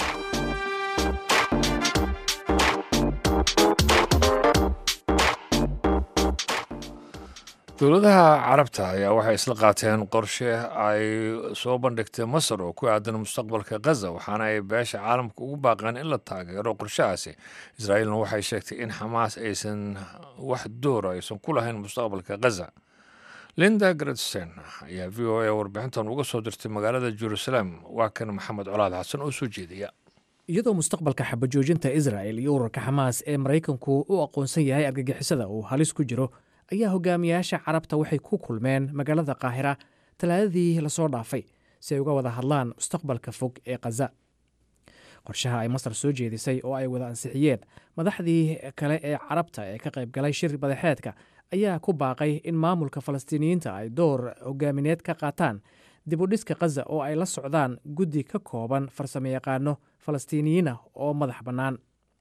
dowladaha carabta ayaa waxay isla qaateen qorshe ay soo bandhigtay masar oo ku aadan mustaqbalka khaza waxaana ay beesha caalamka ugu baaqeen in la taageero qorshahaasi israa'iilna waxay sheegtay in xamaas aysan wax doora aysan ku lahayn mustaqbalka khaza linda gretsen ayaa v o a warbixintan uga soo dirtay magaalada jerusalem waa kan maxamed colaad xasan oo soo jeediya iyadoo mustaqbalka xabajoojinta israa'el iyo ururka xamaas ee maraykanku u aqoonsan yahay argagixisada uu halis ku jiro ayaa hogaamiyaasha carabta waxay ku kulmeen magaalada qaahira talaadadii lasoo dhaafay si ay uga wada hadlaan mustaqbalka fog ee khaza qorshaha ay masar soo jeedisay oo ay wada ansixiyeen madaxdii kale ee carabta ee ka qayb galay shir badaxeedka ayaa ku baaqay in maamulka falastiiniyiinta ay door hogaamineed ka qaataan dib u dhiska khaza oo ay la socdaan guddi ka kooban farsamoyaqaano falastiiniyiinah oo madax bannaan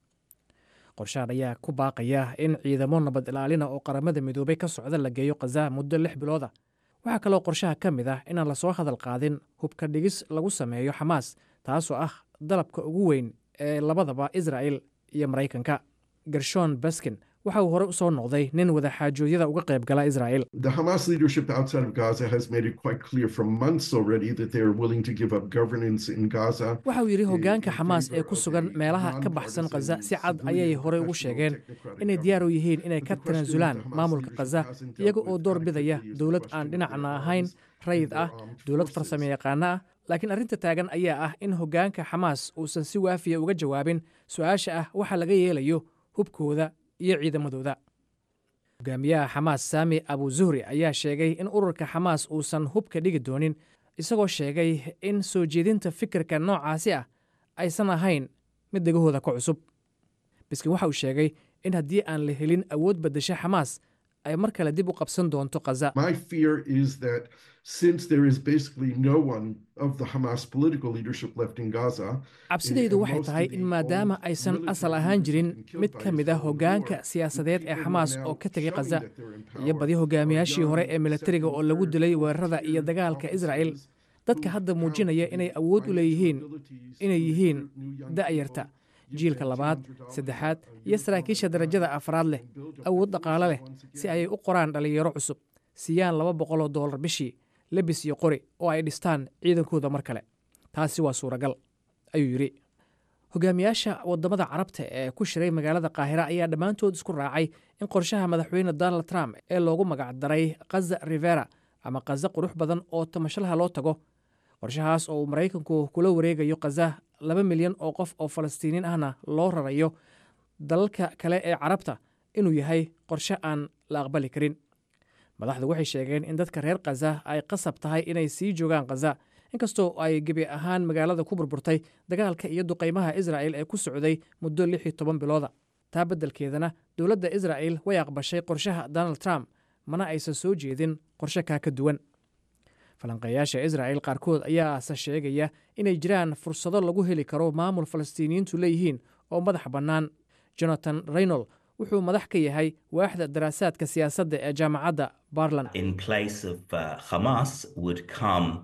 qorshahan ayaa ku baaqaya in ciidamo nabad ilaalina oo qaramada midoobay ka socda la geeyo khaza muddo lix bilooda waxaa kaloo qorshaha ka mid ah inaan lasoo hadal qaadin hubka dhigis lagu sameeyo xamaas taasoo ah dalabka ugu weyn ee labadaba israa'el iyo maraykanka gershon baskin waxa uu hore u soo noqday nin wadaxaajoodyada uga qayb gala israa'el The Hamas leadership outside of Gaza has made it quite clear for months already that they are willing to give up governance in Gaza. waxa uu yidhi hoggaanka xamaas ee ku sugan meelaha ka baxsan khaza si cad ayay horey ugu sheegeen inay diyaar u yihiin inay ka tanaasulaan maamulka khaza iyaga oo door bidaya dowlad aan dhinacna ahayn rayid ah dowlad farsamo yaqaano ah laakiin arrinta taagan ayaa ah in hoggaanka xamaas uusan si waafiya uga jawaabin su-aasha ah waxa laga yeelayo hubkooda iyo ciidamadooda hogaamiyaha xamaas saami abu zuhri ayaa sheegay in ururka xamaas uusan hubka dhigi doonin isagoo sheegay in soo jeedinta fikirka noocaasi ah aysan ahayn mid dhegahooda ka cusub biskin waxa uu sheegay in haddii aan la helin awood beddesha xamaas ay mar kale dib u qabsan doonto khaza My fear is that since there is basically no one of the Hamas political leadership left in Gaza, cabsidaydu waxay tahay in maadaama aysan asal ahaan jirin mid ka mid ah hoggaanka siyaasadeed ee xamaas oo ka tegay khaza iyo badi hogaamiyaashii hore ee militariga oo lagu dilay weerarada iyo dagaalka israa'el dadka hadda muujinaya inay awood u leeyihiin inay yihiin da'yarta jiilka labaad saddexaad iyo saraakiisha darajada afraad leh awood dhaqaale leh si ayay u qoraan dhallinyaro cusub siiyaan laba boqoloo doolar bishii lebis iyo qori oo ay dhistaan ciidankooda mar kale taasi waa suuragal ayuu yidhi hogaamiyaasha waddamada carabta ee ku shiray magaalada qaahira ayaa dhammaantood isku raacay in qorshaha madaxweyne donald trump ee loogu magacdaray khaza rivera ama khaza qurux badan oo tamashalaha loo tago qorshahaas oo uu maraykanku kula wareegayo khaza laba milyan oo qof oo falastiiniin ahna loo rarayo dalalka kale ee carabta inuu yahay qorshe aan la aqbali karin madaxdu waxay sheegeen in dadka reer khaza ay qasab tahay inay sii joogaan khaza inkastoo ay gebi ahaan magaalada ku burburtay dagaalka iyo duqaymaha israa'el ee ku socday muddo lix iyo toban bilooda taa beddelkeedana dowladda israa'el way aqbashay qorshaha donald trump mana aysan soo jeedin qorshe kaa ka duwan falanqeeyaasha israa'el qaarkood ayaase sheegaya inay jiraan fursado lagu heli karo maamul falastiiniyiintu leeyihiin oo madax bannaan jonathan reynol wuxuu madax ka yahay waaxda daraasaadka siyaasadda ee jaamacadda barland in place of uh, Hamas would come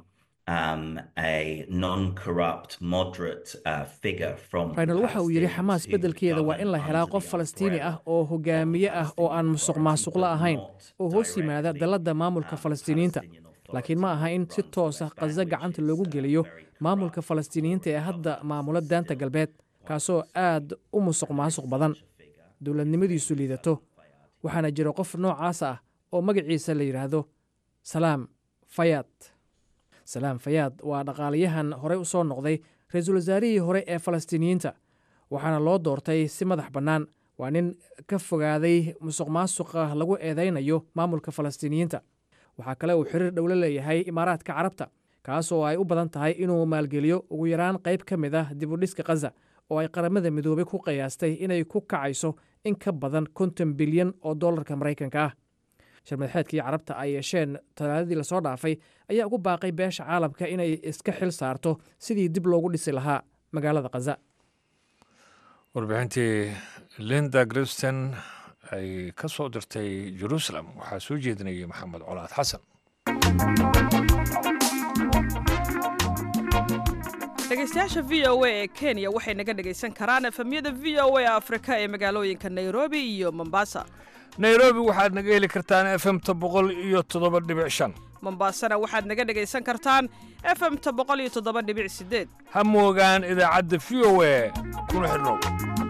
um, a non-corrupt, moderate uh, figure from the raynal waxa uu yidhi xamaas Palestinians beddelkeeda waa in la helaa qof falastiini ah oo hogaamiye ah oo aan musuq maasuqla ahain oo hoos yimaada dalladda maamulka falastiiniyiinta laakiin ma aha in si toosa khaza gacanta loogu geliyo maamulka falastiiniyiinta ee hadda maamula daanta galbeed kaasoo aad u musuq maasuq badan dowladnimadiisu liidato waxaana jira qof noocaas ah oo magaciisa la yidhaahdo salaam fayaad salaam fayaad waa dhaqaalayahan horey u soo noqday ra-iisul wasaarihii hore ee falastiiniyiinta waxaana loo doortay si madax bannaan waa nin ka fogaaday musuq maasuqa lagu eedaynayo maamulka falastiiniyiinta waxaa kale uu xiriir dhowlo leeyahay imaaraadka carabta kaas oo ay u badan tahay inuu maalgeliyo ugu yaraan qayb ka mid ah dibudhiska khaza oo ay qaramada midoobay ku qiyaastay inay ku kacayso in ka badan konton bilyan oo dollarka maraykanka ah sharmadxeedkii carabta ay yeesheen talaadadii lasoo dhaafay ayaa ugu baaqay beesha caalamka inay iska xil saarto sidii dib loogu dhisi lahaa magaalada khaza warbixintii linda gribston ay ka soo dirtay jerusalem waxaa soo jeedinayay maxamed colaad xasan dhegaystayaasha v o a ee kenya waxay naga dhegaysan karaan efemyada v o a afrika ee magaalooyinka nairobi iyo mombasa nairobi waxaad naga heli kartaan efemta boqol iyo toddoba dhibic shan mombasana waxaad naga dhegaysan kartaan efemta boqol iyo toddoba dhibic sideed ha moogaan idaacadda v o a kuna xidhnow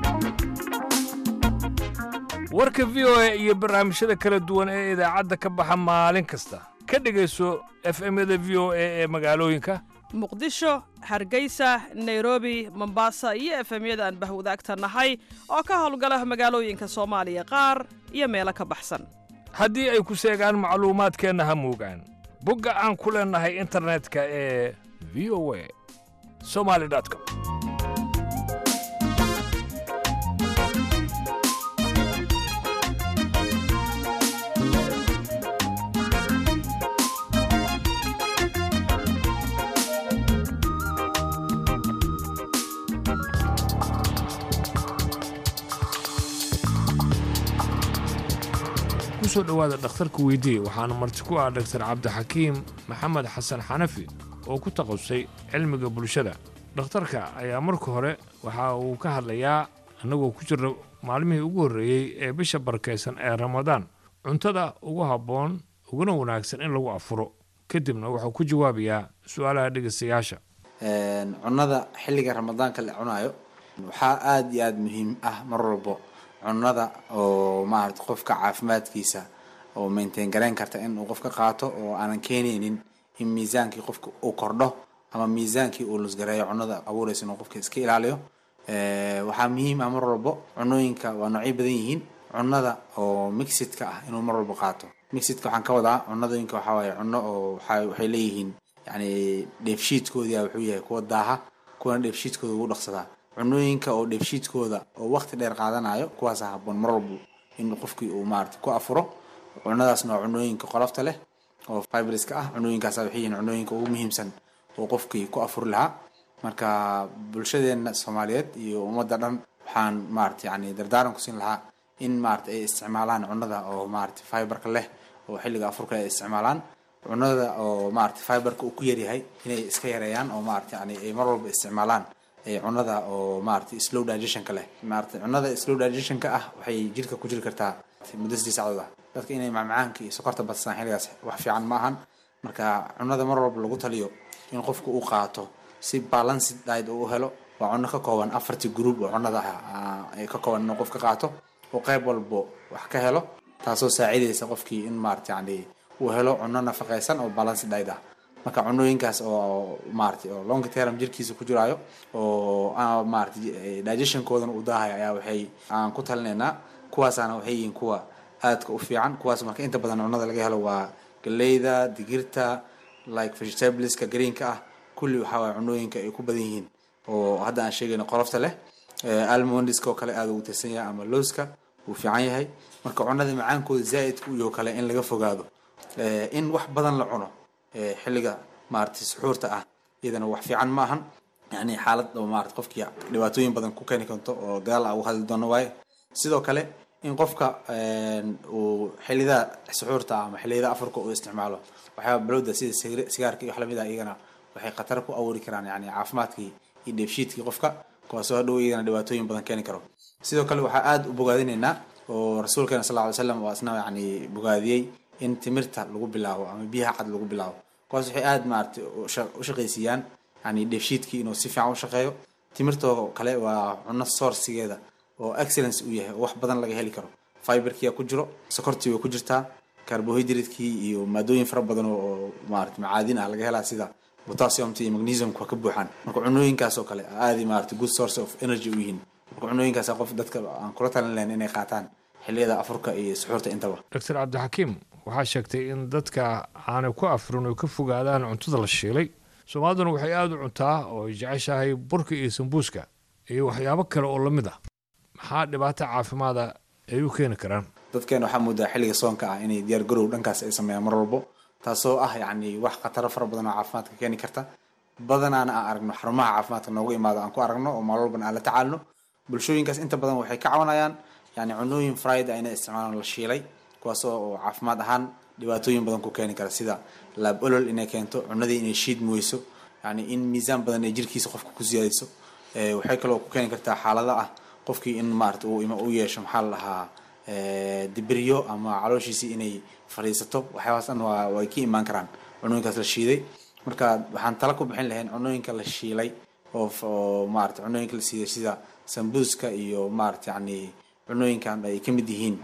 warka v o a iyo barnaamijyada kala duwan ee idaacadda ka baxa maalin kasta ka dhegayso efemyada v o a ee magaalooyinka muqdisho hargeysa nairobi mombasa iyo efemyada aan bahwadaagta nahay oo ka howlgala magaalooyinka soomaaliya qaar iyo meelo ka baxsan haddii ay ku seegaan macluumaadkeenna ha moogaan bogga aan ku leennahay internetka ee v o a somali com kusoo dhowaada dhakhtarka weydii waxaana marti ku ah dhaktar cabdixakiim maxamed xasan xanafi oo ku takhasusay cilmiga bulshada dhakhtarka ayaa marka hore waxa uu ka hadlayaa annagoo ku jirna maalmihii ugu horreeyey ee bisha barakaysan ee ramadaan cuntada ugu habboon uguna wanaagsan in lagu afuro kadibna wuxuu ku jawaabayaa su-aalaha dhegaystayaasha cunnada xilliga ramadaanka la cunayo waxaa aada iyo aada muhiim ah mar walbo cunnada oo maarata qofka caafimaadkiisa oo maintain garayn karta in uu qofka qaato oo aanan keenaynin in miisaankii qofka uu kordho ama miisaankii uu lusgareeyo cunnada abuuraysa inuu qofka iska ilaaliyo waxaa muhiim ah mar walbo cunnooyinka waa noocyo badan yihiin cunnada oo mixidka ah inuu mar walbo qaato mixidka waxaan ka wadaa cunnadooyinka waxaa waaye cunno oo waxa waxay leeyihiin yani dheefshiidkoodii wuxuu yahay kuwa daaha kuwana dheefshiidkooda ugu dhaqsadaa cunooyinka oo dheefshiidkooda oo waqti dheer qaadanayo kuwaasa haboon mar walbo in qofkii uu maarata ku afuro cunadaasna waa cunooyinka qolofta leh oo fibriska ah cunooyinkaas waxay yihiin cunooyinka ugu muhiimsan oo qofkii ku afuri lahaa marka bulshadeena soomaaliyeed iyo ummadda dhan waxaan maarata yani dardaaran ku siin lahaa in maarata ay isticmaalaan cunada oo maarata fiberka leh oo xilliga afurka ay isticmaalaan cunada oo maarata fiberka uu ku yaryahay inay iska yareeyaan oo maarata yani ay mar walba isticmaalaan cunada oo maarata slow digestionka leh maarata cunada slow digestionka ah waxay jirka ku jiri kartaa muddo sidii sacdood ah dadka inay macmacaanka iyo sokorta badsadaan xilligaas wax fiican ma ahan marka cunada mar walba lagu taliyo in qofku uu qaato si balanced diet uu helo waa cunno ka kooban afartii group oo cunada ah ka kooban inuu qofka qaato oo qayb walbo wax ka helo taasoo saacidaysa qofkii in maarata yani uu helo cunno nafaqaysan oo balanced diet ah marka cunooyinkaas oo maarata oo long term jirkiisa ku jiraayo oo maarata digestionkoodana uu daahaya ayaa waxay aan ku talinaynaa kuwaasaana waxay yihiin kuwa aadka u fiican kuwaas marka inta badan cunada laga helo waa galeyda digirta like vegetables-ka greenka ah kulli waxaa waaya cunooyinka ay ku badan yihiin oo hadda aan sheegayno qolofta leh almondiska oo kale aada ugu tirsan yahay ama lowska wuu fiican yahay marka cunada macaankooda zaa'idka iyo kale in laga fogaado in wax badan la cuno xilliga maarata suxuurta ah iyadana wax fiican ma ahan yani xaalad oo maarata qofkii dhibaatooyin badan ku keeni karto oo gadaal a ugu hadli doono waaye sidoo kale in qofka uu xilliyada suxuurta ah ama xilliyada afurka uu isticmaalo waxyaaba balowda sida sigaarka iyo wax lamid ah iyagana waxay khatar ku abuuri karaan yani caafimaadkii iyo dheefshiidkii qofka kuwaasoo hadhow iyagana dhibaatooyin badan keeni karo sidoo kale waxaa aada u bogaadinaynaa oo rasuulkeena sal ly slam waa isna yani bogaadiyey in timirta lagu bilaabo ama biyaha cad lagu bilaabo kuwaas waxay aada maaragtay u shaqaysiiyaan yani dheefshiidkii inuu si fiican u shaqeeyo timirtoo kale waa cunno sourcigeeda oo excellence uu yahay oo wax badan laga heli karo fiberkia ku jiro sokortii way ku jirtaa carbohydratekii iyo maadooyin fara badan oo maarata macaadin ah laga helaa sida potassiumta iyo magnesiumka waa ka buuxaan marka cunooyinkaas oo kale aadi maarata good source of energy u yihiin marka cunooyinkaas qof dadka aan kula talin lahayn inay qaataan xilliyada afurka iyo suxuurta intaba doctor cabdixakiim waxaa sheegtay in dadka aanay ku afrin oo ka fogaadaan cuntada la shiilay soomaaliduna waxay aada u cuntaa oo ay jeceshahay burka iyo sambuuska iyo waxyaabo kale oo lamid ah maxaa dhibaato caafimaada ay u keeni karaan dadkeena waxaa moodaa xilliga soonka ah inay diyaar garow dhankaas ay sameeyaan mar walbo taasoo ah yacni wax khataro fara badan oo caafimaadka keeni karta badanaana aan aragno xarumaha caafimaadka noogu imaado aan ku aragno oo maal walbana aan la tacaalno bulshooyinkaas inta badan waxay ka cawanayaan yani cunooyin fried ah inay isticmaalaan la shiilay kuwaasoo oo caafimaad ahaan dhibaatooyin badan ku keeni kara sida laab olol inay keento cunadii inay shiidmi weyso yani in miisaan badan ay jirkiisa qofka ku siyaadiso waxay kaloo ku keeni kartaa xaalada ah qofkii in maarata uu u yeesho maxaa la dhahaa dibiryo ama calooshiisii inay fadhiisato waxyaabaas dhan waa way ka imaan karaan cunooyinkaas la shiiday marka waxaan tala ku bixin lahayn cunooyinka la shiilay oo oo maarata cunooyinka la siiday sida sambuuska iyo maarata yani cunooyinkan ay ka mid yihiin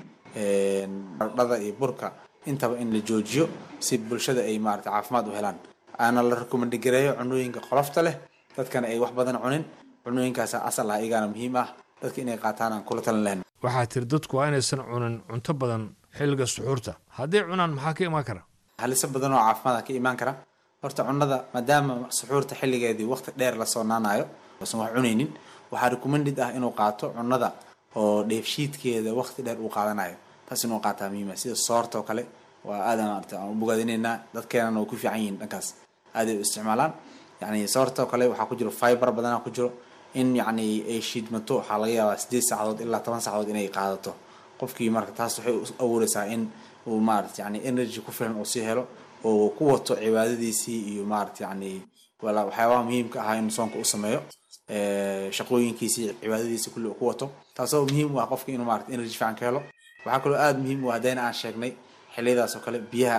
dhada iyo burka intaba in la joojiyo si bulshada ay maarata caafimaad u helaan aana la rekomendigareeyo cunooyinka qolofta leh dadkana ay wax badan cunin cunooyinkaas asal ah iyagaana muhiim ah dadka inay qaataan aan kula talin lahayn waxaa tiri dadku waa inaysan cunin cunto badan xilliga suxuurta hadday cunaan maxaa ka imaan kara haliso badan oo caafimaad ka imaan kara horta cunada maadaama suxuurta xilligeedii waqti dheer la soonaanayo uusan wax cunaynin waxaa recommended ah inuu qaato cunada oo dheefshiidkeeda waqti dheer uu qaadanayo taas inuu qaataa muhiima sida soorta oo kale waa aadan maarata aan u bogaadinaynaa dadkeenana way ku fiican yihiin dhankaas aaday u isticmaalaan yani soorta oo kale waxaa ku jiro fiber badanaa ku jiro in yacni ay shiidmato waxaa laga yaabaa sideed saacadood ilaa toban saacadood inay qaadato qofkii marka taas waxay u abuureysaa in uu maarata yani energy ku filan uu sii helo oo ku wato cibaadadiisii iyo maarata yani waxyaabaha muhiimka ahaa in soonka u sameeyo shaqooyinkiisii cibaadadiisii kulli uu ku wato taasoo muhiim u ah qofka inuu maarata energy fiican ka helo waxaa kaloo aada muhiim u ah haddayna aan sheegnay xilliyadaas oo kale biyaha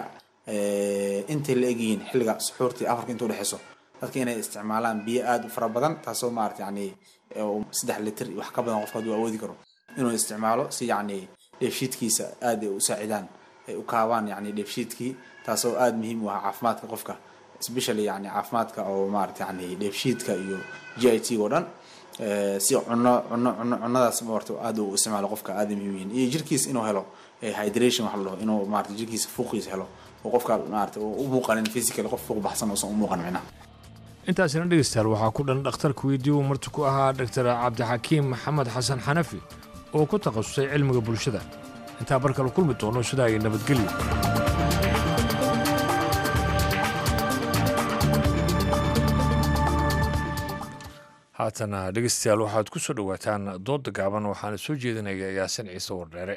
intay la egyihiin xilliga suxuurtii afarka inta udhexeyso dadka inay isticmaalaan biyo aada u fara badan taasoo maarata yani saddex litir wax ka badan qofka hadduu awoodi karo inuu isticmaalo si yani dheefshiidkiisa aada ay u saacidaan ay u kaabaan yani dheefshiidkii taasoo aada muhiim u ah caafimaadka qofka especially yani caafimaadka oo maarata yani dheefshiidka iyo g i t oo dhan si cuno cuno cuno cunadaas maarta aada u isticmaalo qofka aada muhiim yihiin iyo jirkiisa inuu helo hydration wax la dhaho inuu maarata jirkiisa fuuqiisa helo oo qofka maarata u muuqanin physical qof fuuq baxsan uusan u muuqan micnaha intaasina dhegeystayaal waxaa ku dhan dhakhtarka weydii uu marti ku ahaa doctor cabdixakiim maxamed xasan xanafi oo ku takhasusay cilmiga bulshada intaa bar kale kulmi doono sidaa iyo nabadgelyo haatana dhegeystayaal waxaad ku soo dhowaataan doodda gaaban waxaana soo jeedinaya yaasin ciise wardheere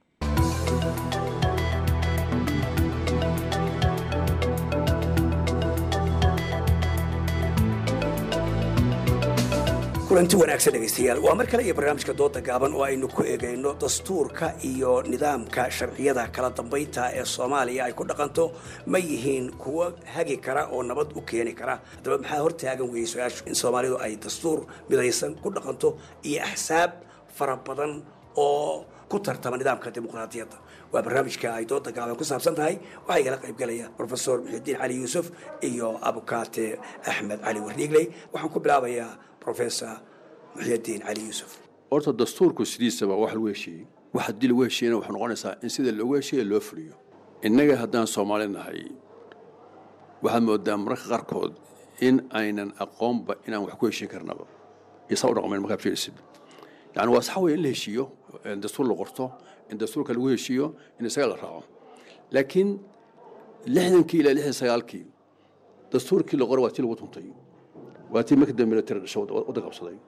kulanti wanaagsan dhegaystayaal waa mar kale iyo barnaamijka dooda gaaban oo aynu ku eegayno dastuurka iyo nidaamka sharciyada kala dambaynta ee soomaaliya ay ku dhaqanto ma yihiin kuwo hagi kara oo nabad u keeni kara haddaba maxaa hortaagan weeyey su-aashu in soomaalidu ay dastuur midaysan ku dhaqanto iyo axsaab fara badan oo ku tartama nidaamka dimuqraadiyadda waa barnaamijka ay dooda gaaban ku saabsan tahay waxaa igala qaybgelaya profesor muxiudiin cali yuusuf iyo abukaate axmed cali warniigley waxaan ku bilaabayaa professor muxyidiin cali yuusuf horta dastuurku sidiisaba wax lagu heshiiyey wax haddii lagu heshiiyena waxay noqonaysaa in sida loogu heshiiya loo fuliyo innaga haddaan soomaali nahay waxaad moodaa mararka qaarkood in aynan aqoonba inaan wax ku heshiin karnaba iyo saa u dhaqmayn markaad fiirisid yani waa sax weeye in la heshiiyo in dastuur la qorto in dastuurka lagu heshiiyo in isaga la raaco laakiin lixdankii ilaa lixdan sagaalkii dastuurkii la qoray waa tii lagu tuntay waa tii markii dambe military dhasho waddan qabsaday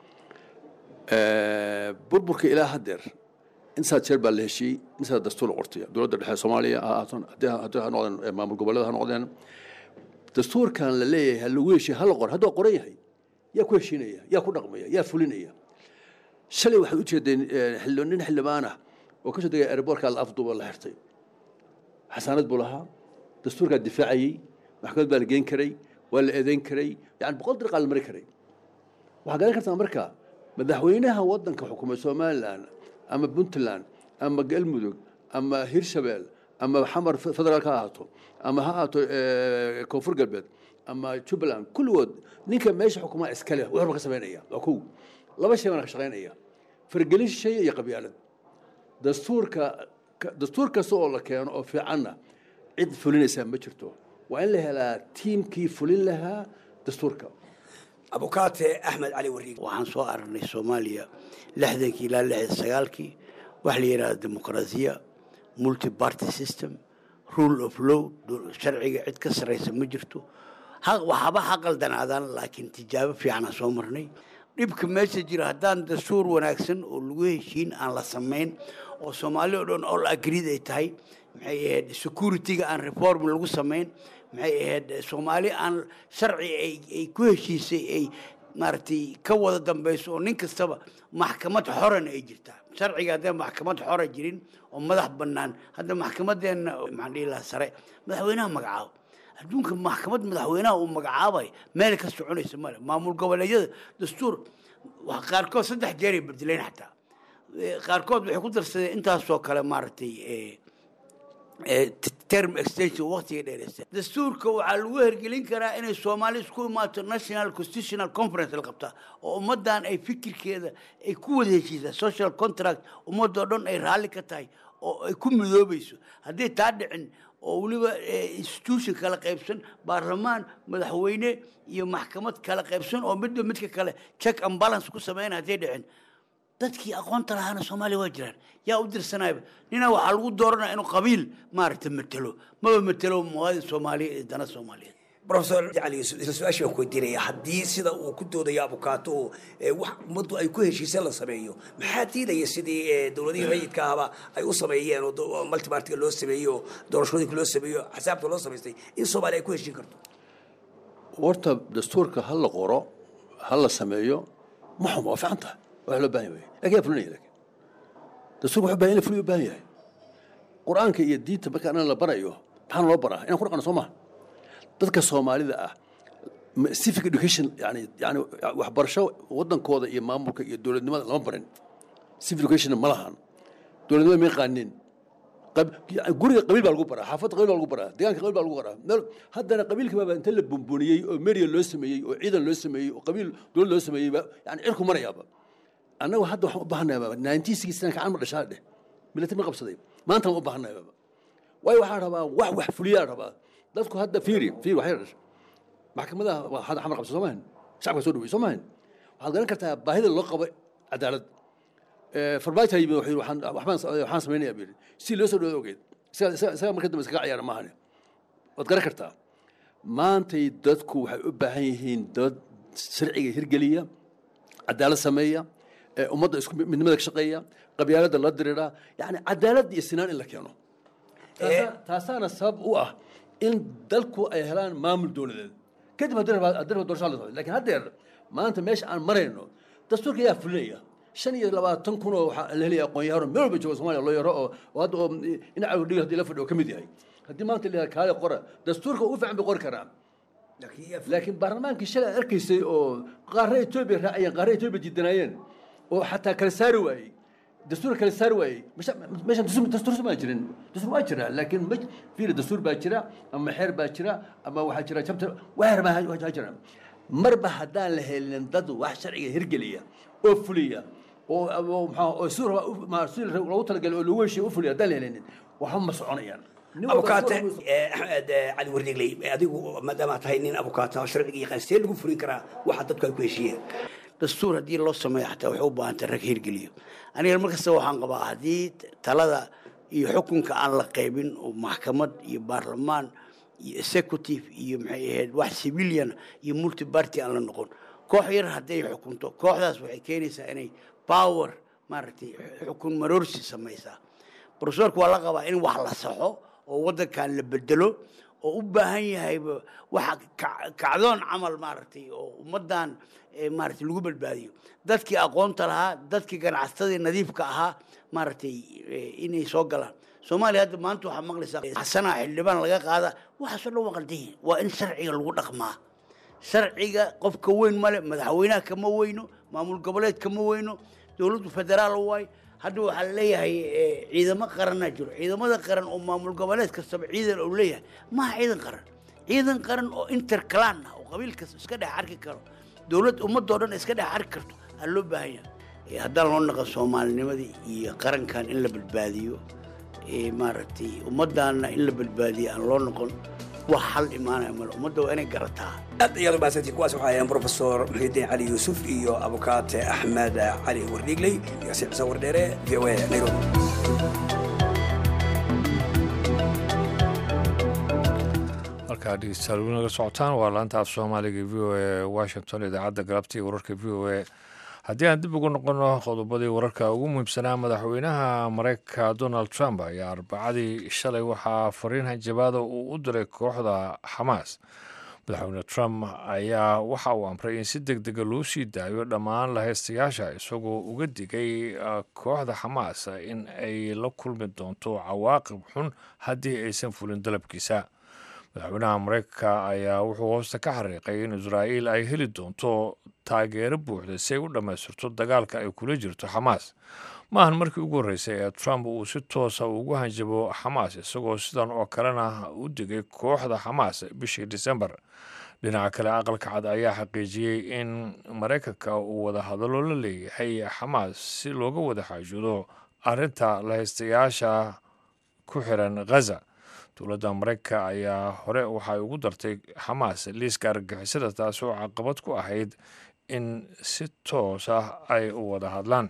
burburka ilaa haddeer intaas jeer baa la heshiiyey intaas dastuur la qortay dowladda dhexe soomaaliya ha noqdeen maamul goboleeda ha noqdeen dastuurkan la leeyahay ha lagu heshiiya ha la qor hadduu qoran yahay yaa ku heshiinaya yaa ku dhaqmaya yaa fulinaya shalay waxaad u jeedeen xildhibaan nin xildhibaan ah oo ka soo degay airboortka la afduuba la xirtay xasaanad buu lahaa dastuurkaa difaacayey maxkamad baa la geen karay waa la eedeyn karay yani boqol dariiqaa la mari karay waxaa garan kartaa marka madaxweynaha waddanka xukumay somalilan ama puntland ama galmudug ama hirshabeel ama xamar federaal ka ahaato ama ha ahaato koonfur galbeed ama jubbaland kulligood ninka meesha xukumaa iskale wuxuuba ka samaynaya waa kow laba shay baan ka shaqaynaya fargelin shay iyo qabyaalad dastuurka dastuur kasta oo la keeno oo fiicanna cid fulinaysaa ma jirto waa in la helaa tiimkii fulin lahaa dastuurka abukaate axmed cali wariig waxaan soo aragnay soomaaliya lixdankii ilaa lixdan sagaalkii waxa la yidhahda dimuqraasiya multi party system rule of law sharciga cid ka sarraysa ma jirto waxaba ha qaldanaadaan laakiin tijaabo fiicanaa soo marnay dhibka meesha jira haddaan dastuur wanaagsan oo lagu heshiin aan la samayn oo soomaali o dhan all agreed ay tahay maxay ahayd security-ga aan reform lagu samayn maxay ahayd soomaali aan sharci ay ku heshiisay ay maaragtay ka wada dambayso oo nin kastaba maxkamad xoran ay jirtaa sharciga haddee maxkamad xora jirin oo madax bannaan hadda maxkamadeenna maxaan dhihi lahaa sare madaxweynaha magacaabo adduunka maxkamad madaxweynaha uu magacaabay meel ka soconaysa male maamul goboleedyada dastuur qaarkood saddex jeeray bedeleen xataa qaarkood waxay ku darsadeen intaasoo kale maaragtay term extension waqtiga dheereysta dastuurka waxaa lagu hergelin karaa inay soomaali isku imaato national constitutional conference la qabtaa oo ummaddan ay fikirkeeda ay ku wada heshiisaa social contract ummadoo dhan ay raalli ka tahay oo ay ku midoobayso haddii taa dhicin oo weliba institution kala qaybsan baarlamaan madaxweyne iyo maxkamad kala qaybsan oo midba midka kale check and balance ku sameyn hadday dhicin dadkii aqoonta lahaana soomaaliya waa jiraan yaa u dirsanayba nina waxaa lagu dooranaya inuu qabiil maaragtay matelo maba matelo muwaadin soomaaliya iyo dana soomaaliyeed profesor jacali yuusuf isla su-aashii baan ku weydiinaya haddii sida uu ku doodayo abukaato oo wax ummaddu ay ku heshiiseen la sameeyo maxaa diidaya sidii dowladihii rayidka ahba ay u sameeyeen oo multipartiga loo sameeyo oo doorashooyinka loo sameeyo xisaabta loo samaystay in soomaaliya ay ku heshiin karto horta dastuurka ha la qoro ha la sameeyo ma xumo waa fiican tahay wax loo baahan yahay lakin yaa fulinaya lakin dastuurka wuxuu baahan in la fuliyo u baahan yahay qur-aanka iyo diinta marka anan la barayo maxaana loo baraa inaan ku dhaqano soo maha dadka soomaalida ah civic education yani yani waxbarasho waddankooda iyo maamulka iyo dowladnimada lama barin civic educationna ma lahan dowladnimada ma yaqaanin guriga qabiil baa lagu baraa xaafadda qabiil baa lagu baraa deegaanka qabiil baa lagu baraa meel haddana qabiilka baaba inta la bumbuniyey oo meria loo sameeyey oo ciidan loo sameeyey oo qabiil dowlad loo sameeyey yani cirku marayaaba annagu hadda waxaan u baahannahay nineteen sixty nine kacan ma dhashaa dheh military ma qabsaday maanta waan u baahannahay baba waayo waxaan rabaa wax wax fuliyaa rabaa dadku hadda fiiri fiiri waxay dhashay maxkamadaha waa hadda xamar qabsa soo maahan shacabka soo dhawey soo maahan waxaad garan kartaa baahida loo qabo cadaalad farmaajo yimid wuxuu yidhi waxaan waxbaan waxaan samaynayaa buu yidhi si loo soo dhawo ogeed isaga isaga isaga marka dambe iskaga ciyaara maahane waad garan kartaa maantay dadku waxay u baahan yihiin dad sharciga hirgeliya cadaalad sameeya ummadda isku midnimada ka shaqeeya qabyaaladda la dirira yani cadaalad iyo sinaan in la keeno taasaana sabab u ah in dalku ay helaan maamul dowladeed kadib haddii raba doorasho la socdo lakin haddeer maanta meesha aan marayno dastuurka yaa fulinaya shan iyo labaatan kun oo waxaa la helaya aqoon-yahano meel walba jooga somalia loo yaro oo hadda oo dhinaca dhiga hadii la fadhiyo ka mid yahay haddii maanta la yihahdo kaale qora dastuurka ugu fiican bay qori karaan laakiin baarlamaankii shalay aad arkaysay oo qaarre etoobiya raacayeen qaarre etoobiya diidanaayeen oo xataa kala saari waayey dastuur kala saari waayey meeshan dastuur ma jirin dastuur waa jira laakiin ma fiiri dastuur baa jira ama xeer baa jira ama waxaa jira jabta weer baa jira marba haddaan la helin dad wax sharciga hirgeliya oo fuliya oo maxaa oo si si loogu talagalay oo lagu heshiya u fuliya haddaan la helinin waxba ma soconayaan abukaate axmed cali wardegley adigu maadaama tahay nin abukaata sharciga yaqaan see lagu fulin karaa waxa dadku ay ku heshiiyeen dastuur haddii loo sameeyo xataa waxay u baahantay rag hirgeliyo aniga markasta waxaan qabaa haddii talada iyo xukunka aan la qaybin oo maxkamad iyo baarlamaan iyo executive iyo maxay ahayd wax civilian iyo multiparty aan la noqon koox yar hadday xukunto kooxdaas waxay keenaysaa inay power maaragtay xukun maroorsi samaysaa profesorka waa la qabaa in wax la saxo oo waddankan la bedelo oo u baahan yahayba waxa ka- kacdoon camal maaragtay oo ummaddan eh, maaragtay lagu badbaadiyo dadkii aqoonta lahaa dadkii ganacsatadii nadiifka ahaa maaragtay eh, inay soo galaan soomaaliya hadda maanta waxaa maqlaysaa xasanaa xildhibaan laga qaada waxaasoo dhan waa qaldan yihiin waa in sharciga lagu dhaqmaa sharciga qofka weyn male madaxweynaha kama weyno maamul goboleed kama weyno dowladdu federaal waay hadda waxaa leeyahay eh, ciidamo qaranaa jiro ciidamada qaran oo maamul goboleed kastaba ciidan uu leeyahay maaha ciidan qaran ciidan qaran oo interclan ah oo qabiil kasta iska dhex arki karo dowlad ummadoo dhan iska dhex arki karto aa loo baahan yahay Eh, haddaan loo naqo soomaalinimadii iyo qarankan in la badbaadiyo eh, maaragtay ummaddaana in la badbaadiyo aan loo noqon wax xal imaanaya male ummadda waa inay garataa aad ayaad umahadsantiin kuwaas waxaa ahayn profesor muxiidiin cali yuusuf iyo abukaate axmed cali wardhiigley iyo si xuseen wardheere v o a nairobi halkaa dhegeystayaal weli naga socotaan waa laanta af soomaaliga v o a washington idaacadda galabta iyo wararka v o a haddii aan dib ugu noqono qodobadii wararka ugu muhiimsanaa madaxweynaha mareykanka donald trump ayaa arbacadii shalay waxaa fariin hanjabaada uu u diray kooxda xamaas madaxweyne trump ayaa waxa uu amray in si deg dega loo sii daayo dhammaan lahaystayaasha isagoo uga digay uh, kooxda xamaas in ay la kulmi doonto cawaaqib xun haddii aysan fulin dalabkiisa madaxweynaha mareykanka ayaa wuxuu hoosta ka xariiqay in israa'iil ay heli doonto taageero buuxda si ay u dhammaystirto dagaalka ay kula jirto xamaas maahan markii ugu horreysay ee trump uu si toosa ugu hanjabo xamaas isagoo sidan oo kalena u digay kooxda xamaas bishii disembar dhinaca kale aqalka cad ayaa xaqiijiyey in maraykanka uu wada hadallo la leeyahay xamaas si looga wada xaajudo arrinta lahaystayaasha ku xiran ghaza dowladda maraykanka ayaa hore waxay ugu dartay xamaas liiska argagixisada taas oo caqabad ku ahayd in si toos ah ay u wada hadlaan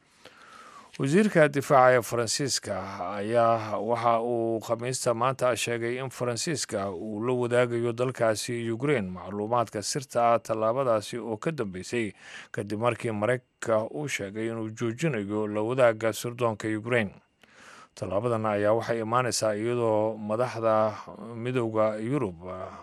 wasiirka difaaca ee faransiiska ayaa waxa uu khamiista maanta sheegay in faransiiska uu la wadaagayo dalkaasi ukraine macluumaadka sirta ah tallaabadaasi oo ka dambeysay kadib markii maraykanka uu sheegay inuu joojinayo la wadaaga sirdoonka ukraine tallaabadan ayaa waxay imaaneysaa iyadoo madaxda midowda yurub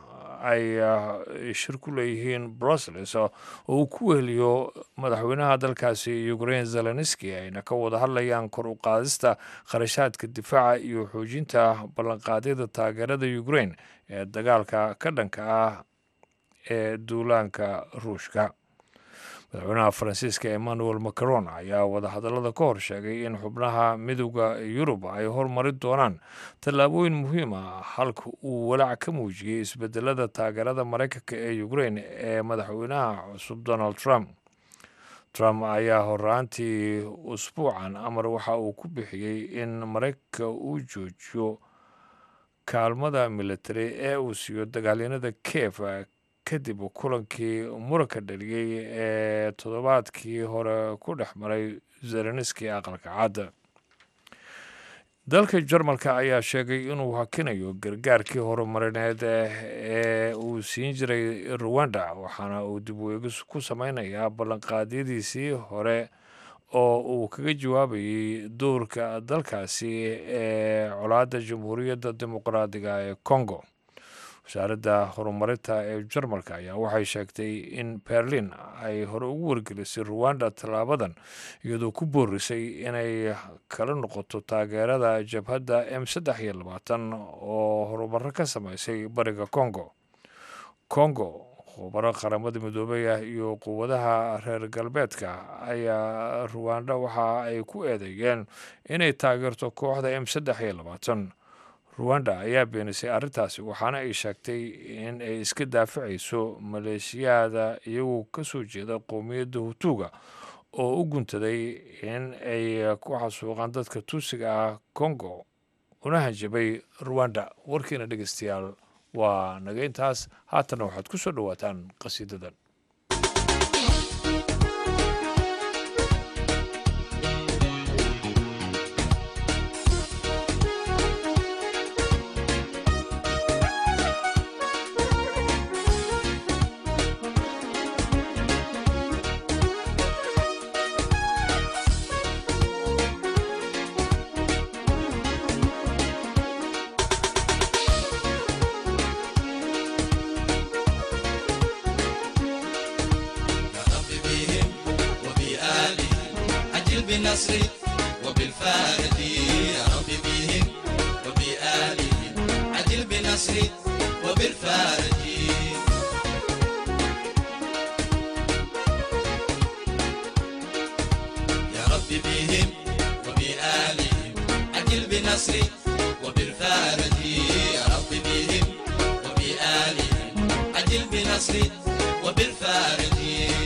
ay shir ku leeyihiin brussels oo uu ku weheliyo madaxweynaha dalkaasi ukraine zelenski ayna ka wada hadlayaan kor u qaadista kharashaadka difaaca iyo xoojinta ballanqaadyada taageerada ukraine ee dagaalka ka dhanka ah ee duulaanka ruushka madaxweynaha faransiiska emmanuel macron ayaa wadahadallada ka hor sheegay in xubnaha midowda yurub ay hormari doonaan tallaabooyin muhiim ah halka uu walaac ka muujiyey isbedelada taageerada maraykanka ee ukraine ee madaxweynaha cusub donald trump trump ayaa horaantii usbuucan amar waxa uu ku bixiyey in maraykanka uu joojiyo kaalmada military ee uu siiyo dagaalyanada kiev kadib kulankii muranka dhaliyey ee toddobaadkii hore ku dhex maray zelenski aqalka cadda dalka jarmalka ayaa sheegay inuu hakinayo gargaarkii horumarineed ee uu siin jiray ruwanda waxaana uu dib u eegis ku sameynayaa ballanqaadyadiisii hore oo uu kaga jawaabayey doorka dalkaasi ee colaadda jamhuuriyadda dimuqraadiga ee congo wasaaradda horumarinta ee jarmalka ayaa waxay sheegtay in berlin ay hore ugu wargelisay ruwanda tallaabadan iyadoo ku boorisay inay kala noqoto taageerada jabhadda m saddex iyo labaatan oo horumaro ka sameysay bariga congo congo khubaro qaramada midoobey ah iyo quwadaha reer galbeedka ayaa ruwanda waxa ay ku eedeeyeen inay taageerto kooxda m saddex iyo labaatan ruwanda ayaa beenisay arrintaasi waxaana ay sheegtay in ay iska daafacayso maleeshiyaada iyagoo ka soo jeeda qowmiyadda hutuuga oo u guntaday in ay ku xasuuqaan dadka tuusiga ah congo una hanjabay ruwanda warkiina dhegeystayaal waa naga intaas haatanna waxaad ku soo dhowaataan qasiidadan Thank you. بالنصر وبالفارج يا رب بهم وبآلهم عجل بالنصر وبالفارج يا رب بهم وبآلهم عجل بالنصر وبالفارج يا رب بهم وبآلهم عجل بالنصر وبالفارج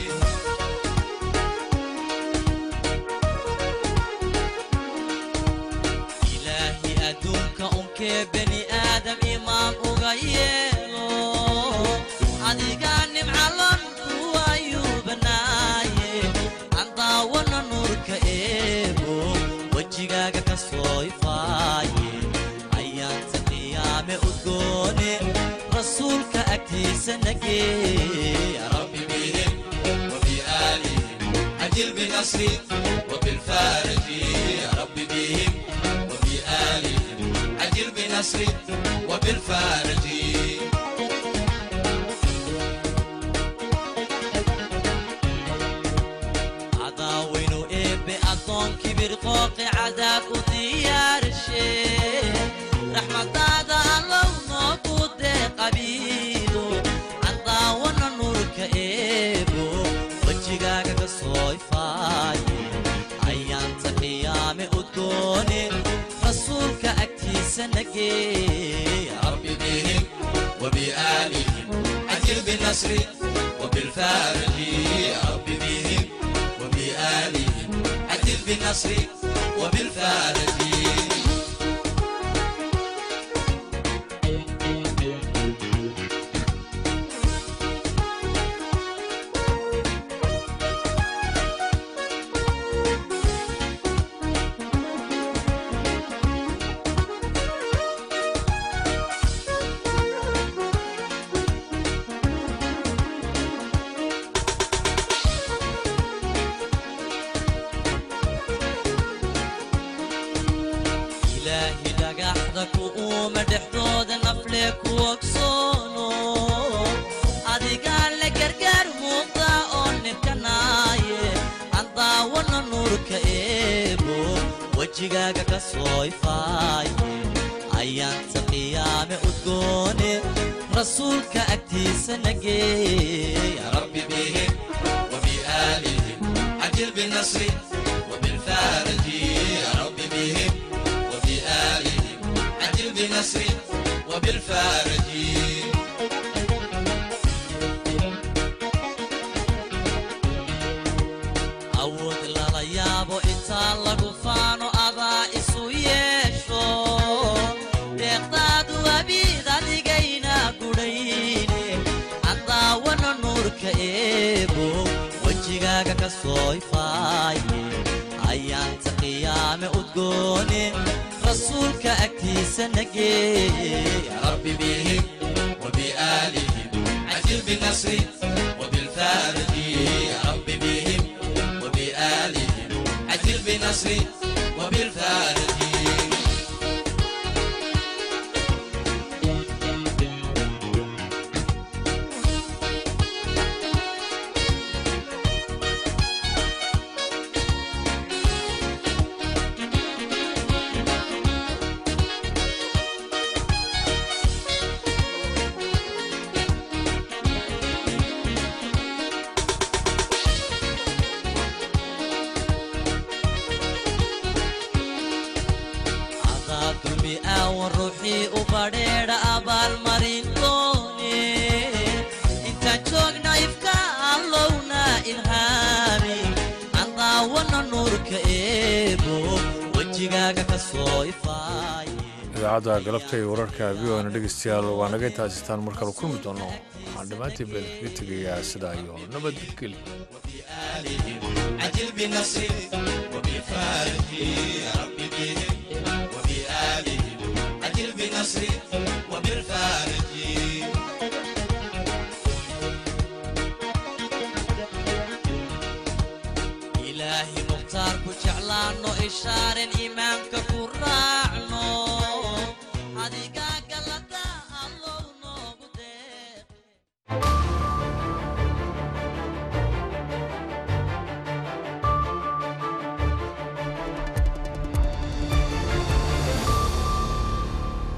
إلهي أدونك أنك بني آدم إمام أغيره أديقاني معلم وأيوب نايه عنداونا نورك إيبو وجيغاga ka soo ifaaye ayaanta qiyaame udgoone rasuulka agtiisa nagee ya rabbi bihim وبآلهم عجل بنصري وبالفارج يا رب بهم وبآلهم عجل بنصري وبالفارج عداوين إيبي أدون كبير قوقي عذاب وديار الشيء رحمة دادا الله نوكو دي قبيلو عداونا نورك إيبو وجيغاga ka soo ifaaye ayaanta qiyaame udgoone rasuulka agtiisa nagee ya rabbi bihim وبآلهم عجل بالنصر وبالفارج يا رب بهم وبآلهم عجل بالنصر وبالفارج ilaahi dhagaxda ku uuma dhexdooda nafle ku ogsoono adigaa la gargaar muuqda oo nibkanaaye andaawana nuurka eebo wejigaaga ka soo ifaaye ayaanta qiyaame udgoone rasuulka agtiisa nagee ya rabbi bihim وبآلهم عجل بالنصر وبالفارج يا رب بهم وبآلهم عجل بنصر وبالفارج awood lala yaabo intaa lagu faano adaa isu yeesho deeqdaadu abiid adigayna gudhayne andaawana nuurka eebo wejigaaga ka soo ifaaye ayaanta qiyaame udgoone rasuulka agtiisa nagee ya rabbi bihim وبآلهم عجل بالنصر وبالفارج يا رب بهم وبآلهم عجل بالنصر وبالفارج adaa dulmi aawan ruuxii u badheedha abaalmarin doone intaan joogna ifka allowna ilhaami andaawana nuurka eebo wejigaaga ka soo ifaaye idaacadda galabta iyo wararka v o na dhegeystayaal waa naga intaasistaan mar kale kulmi doono waxaan dhammaantiin been kaga tegayaa sidaa iyo nabadgelyo عجل بنصر وبفارج يا رب بهم وبآلهم عجل بنصر وبالفارج إلهي مختار كجعلانو إشارة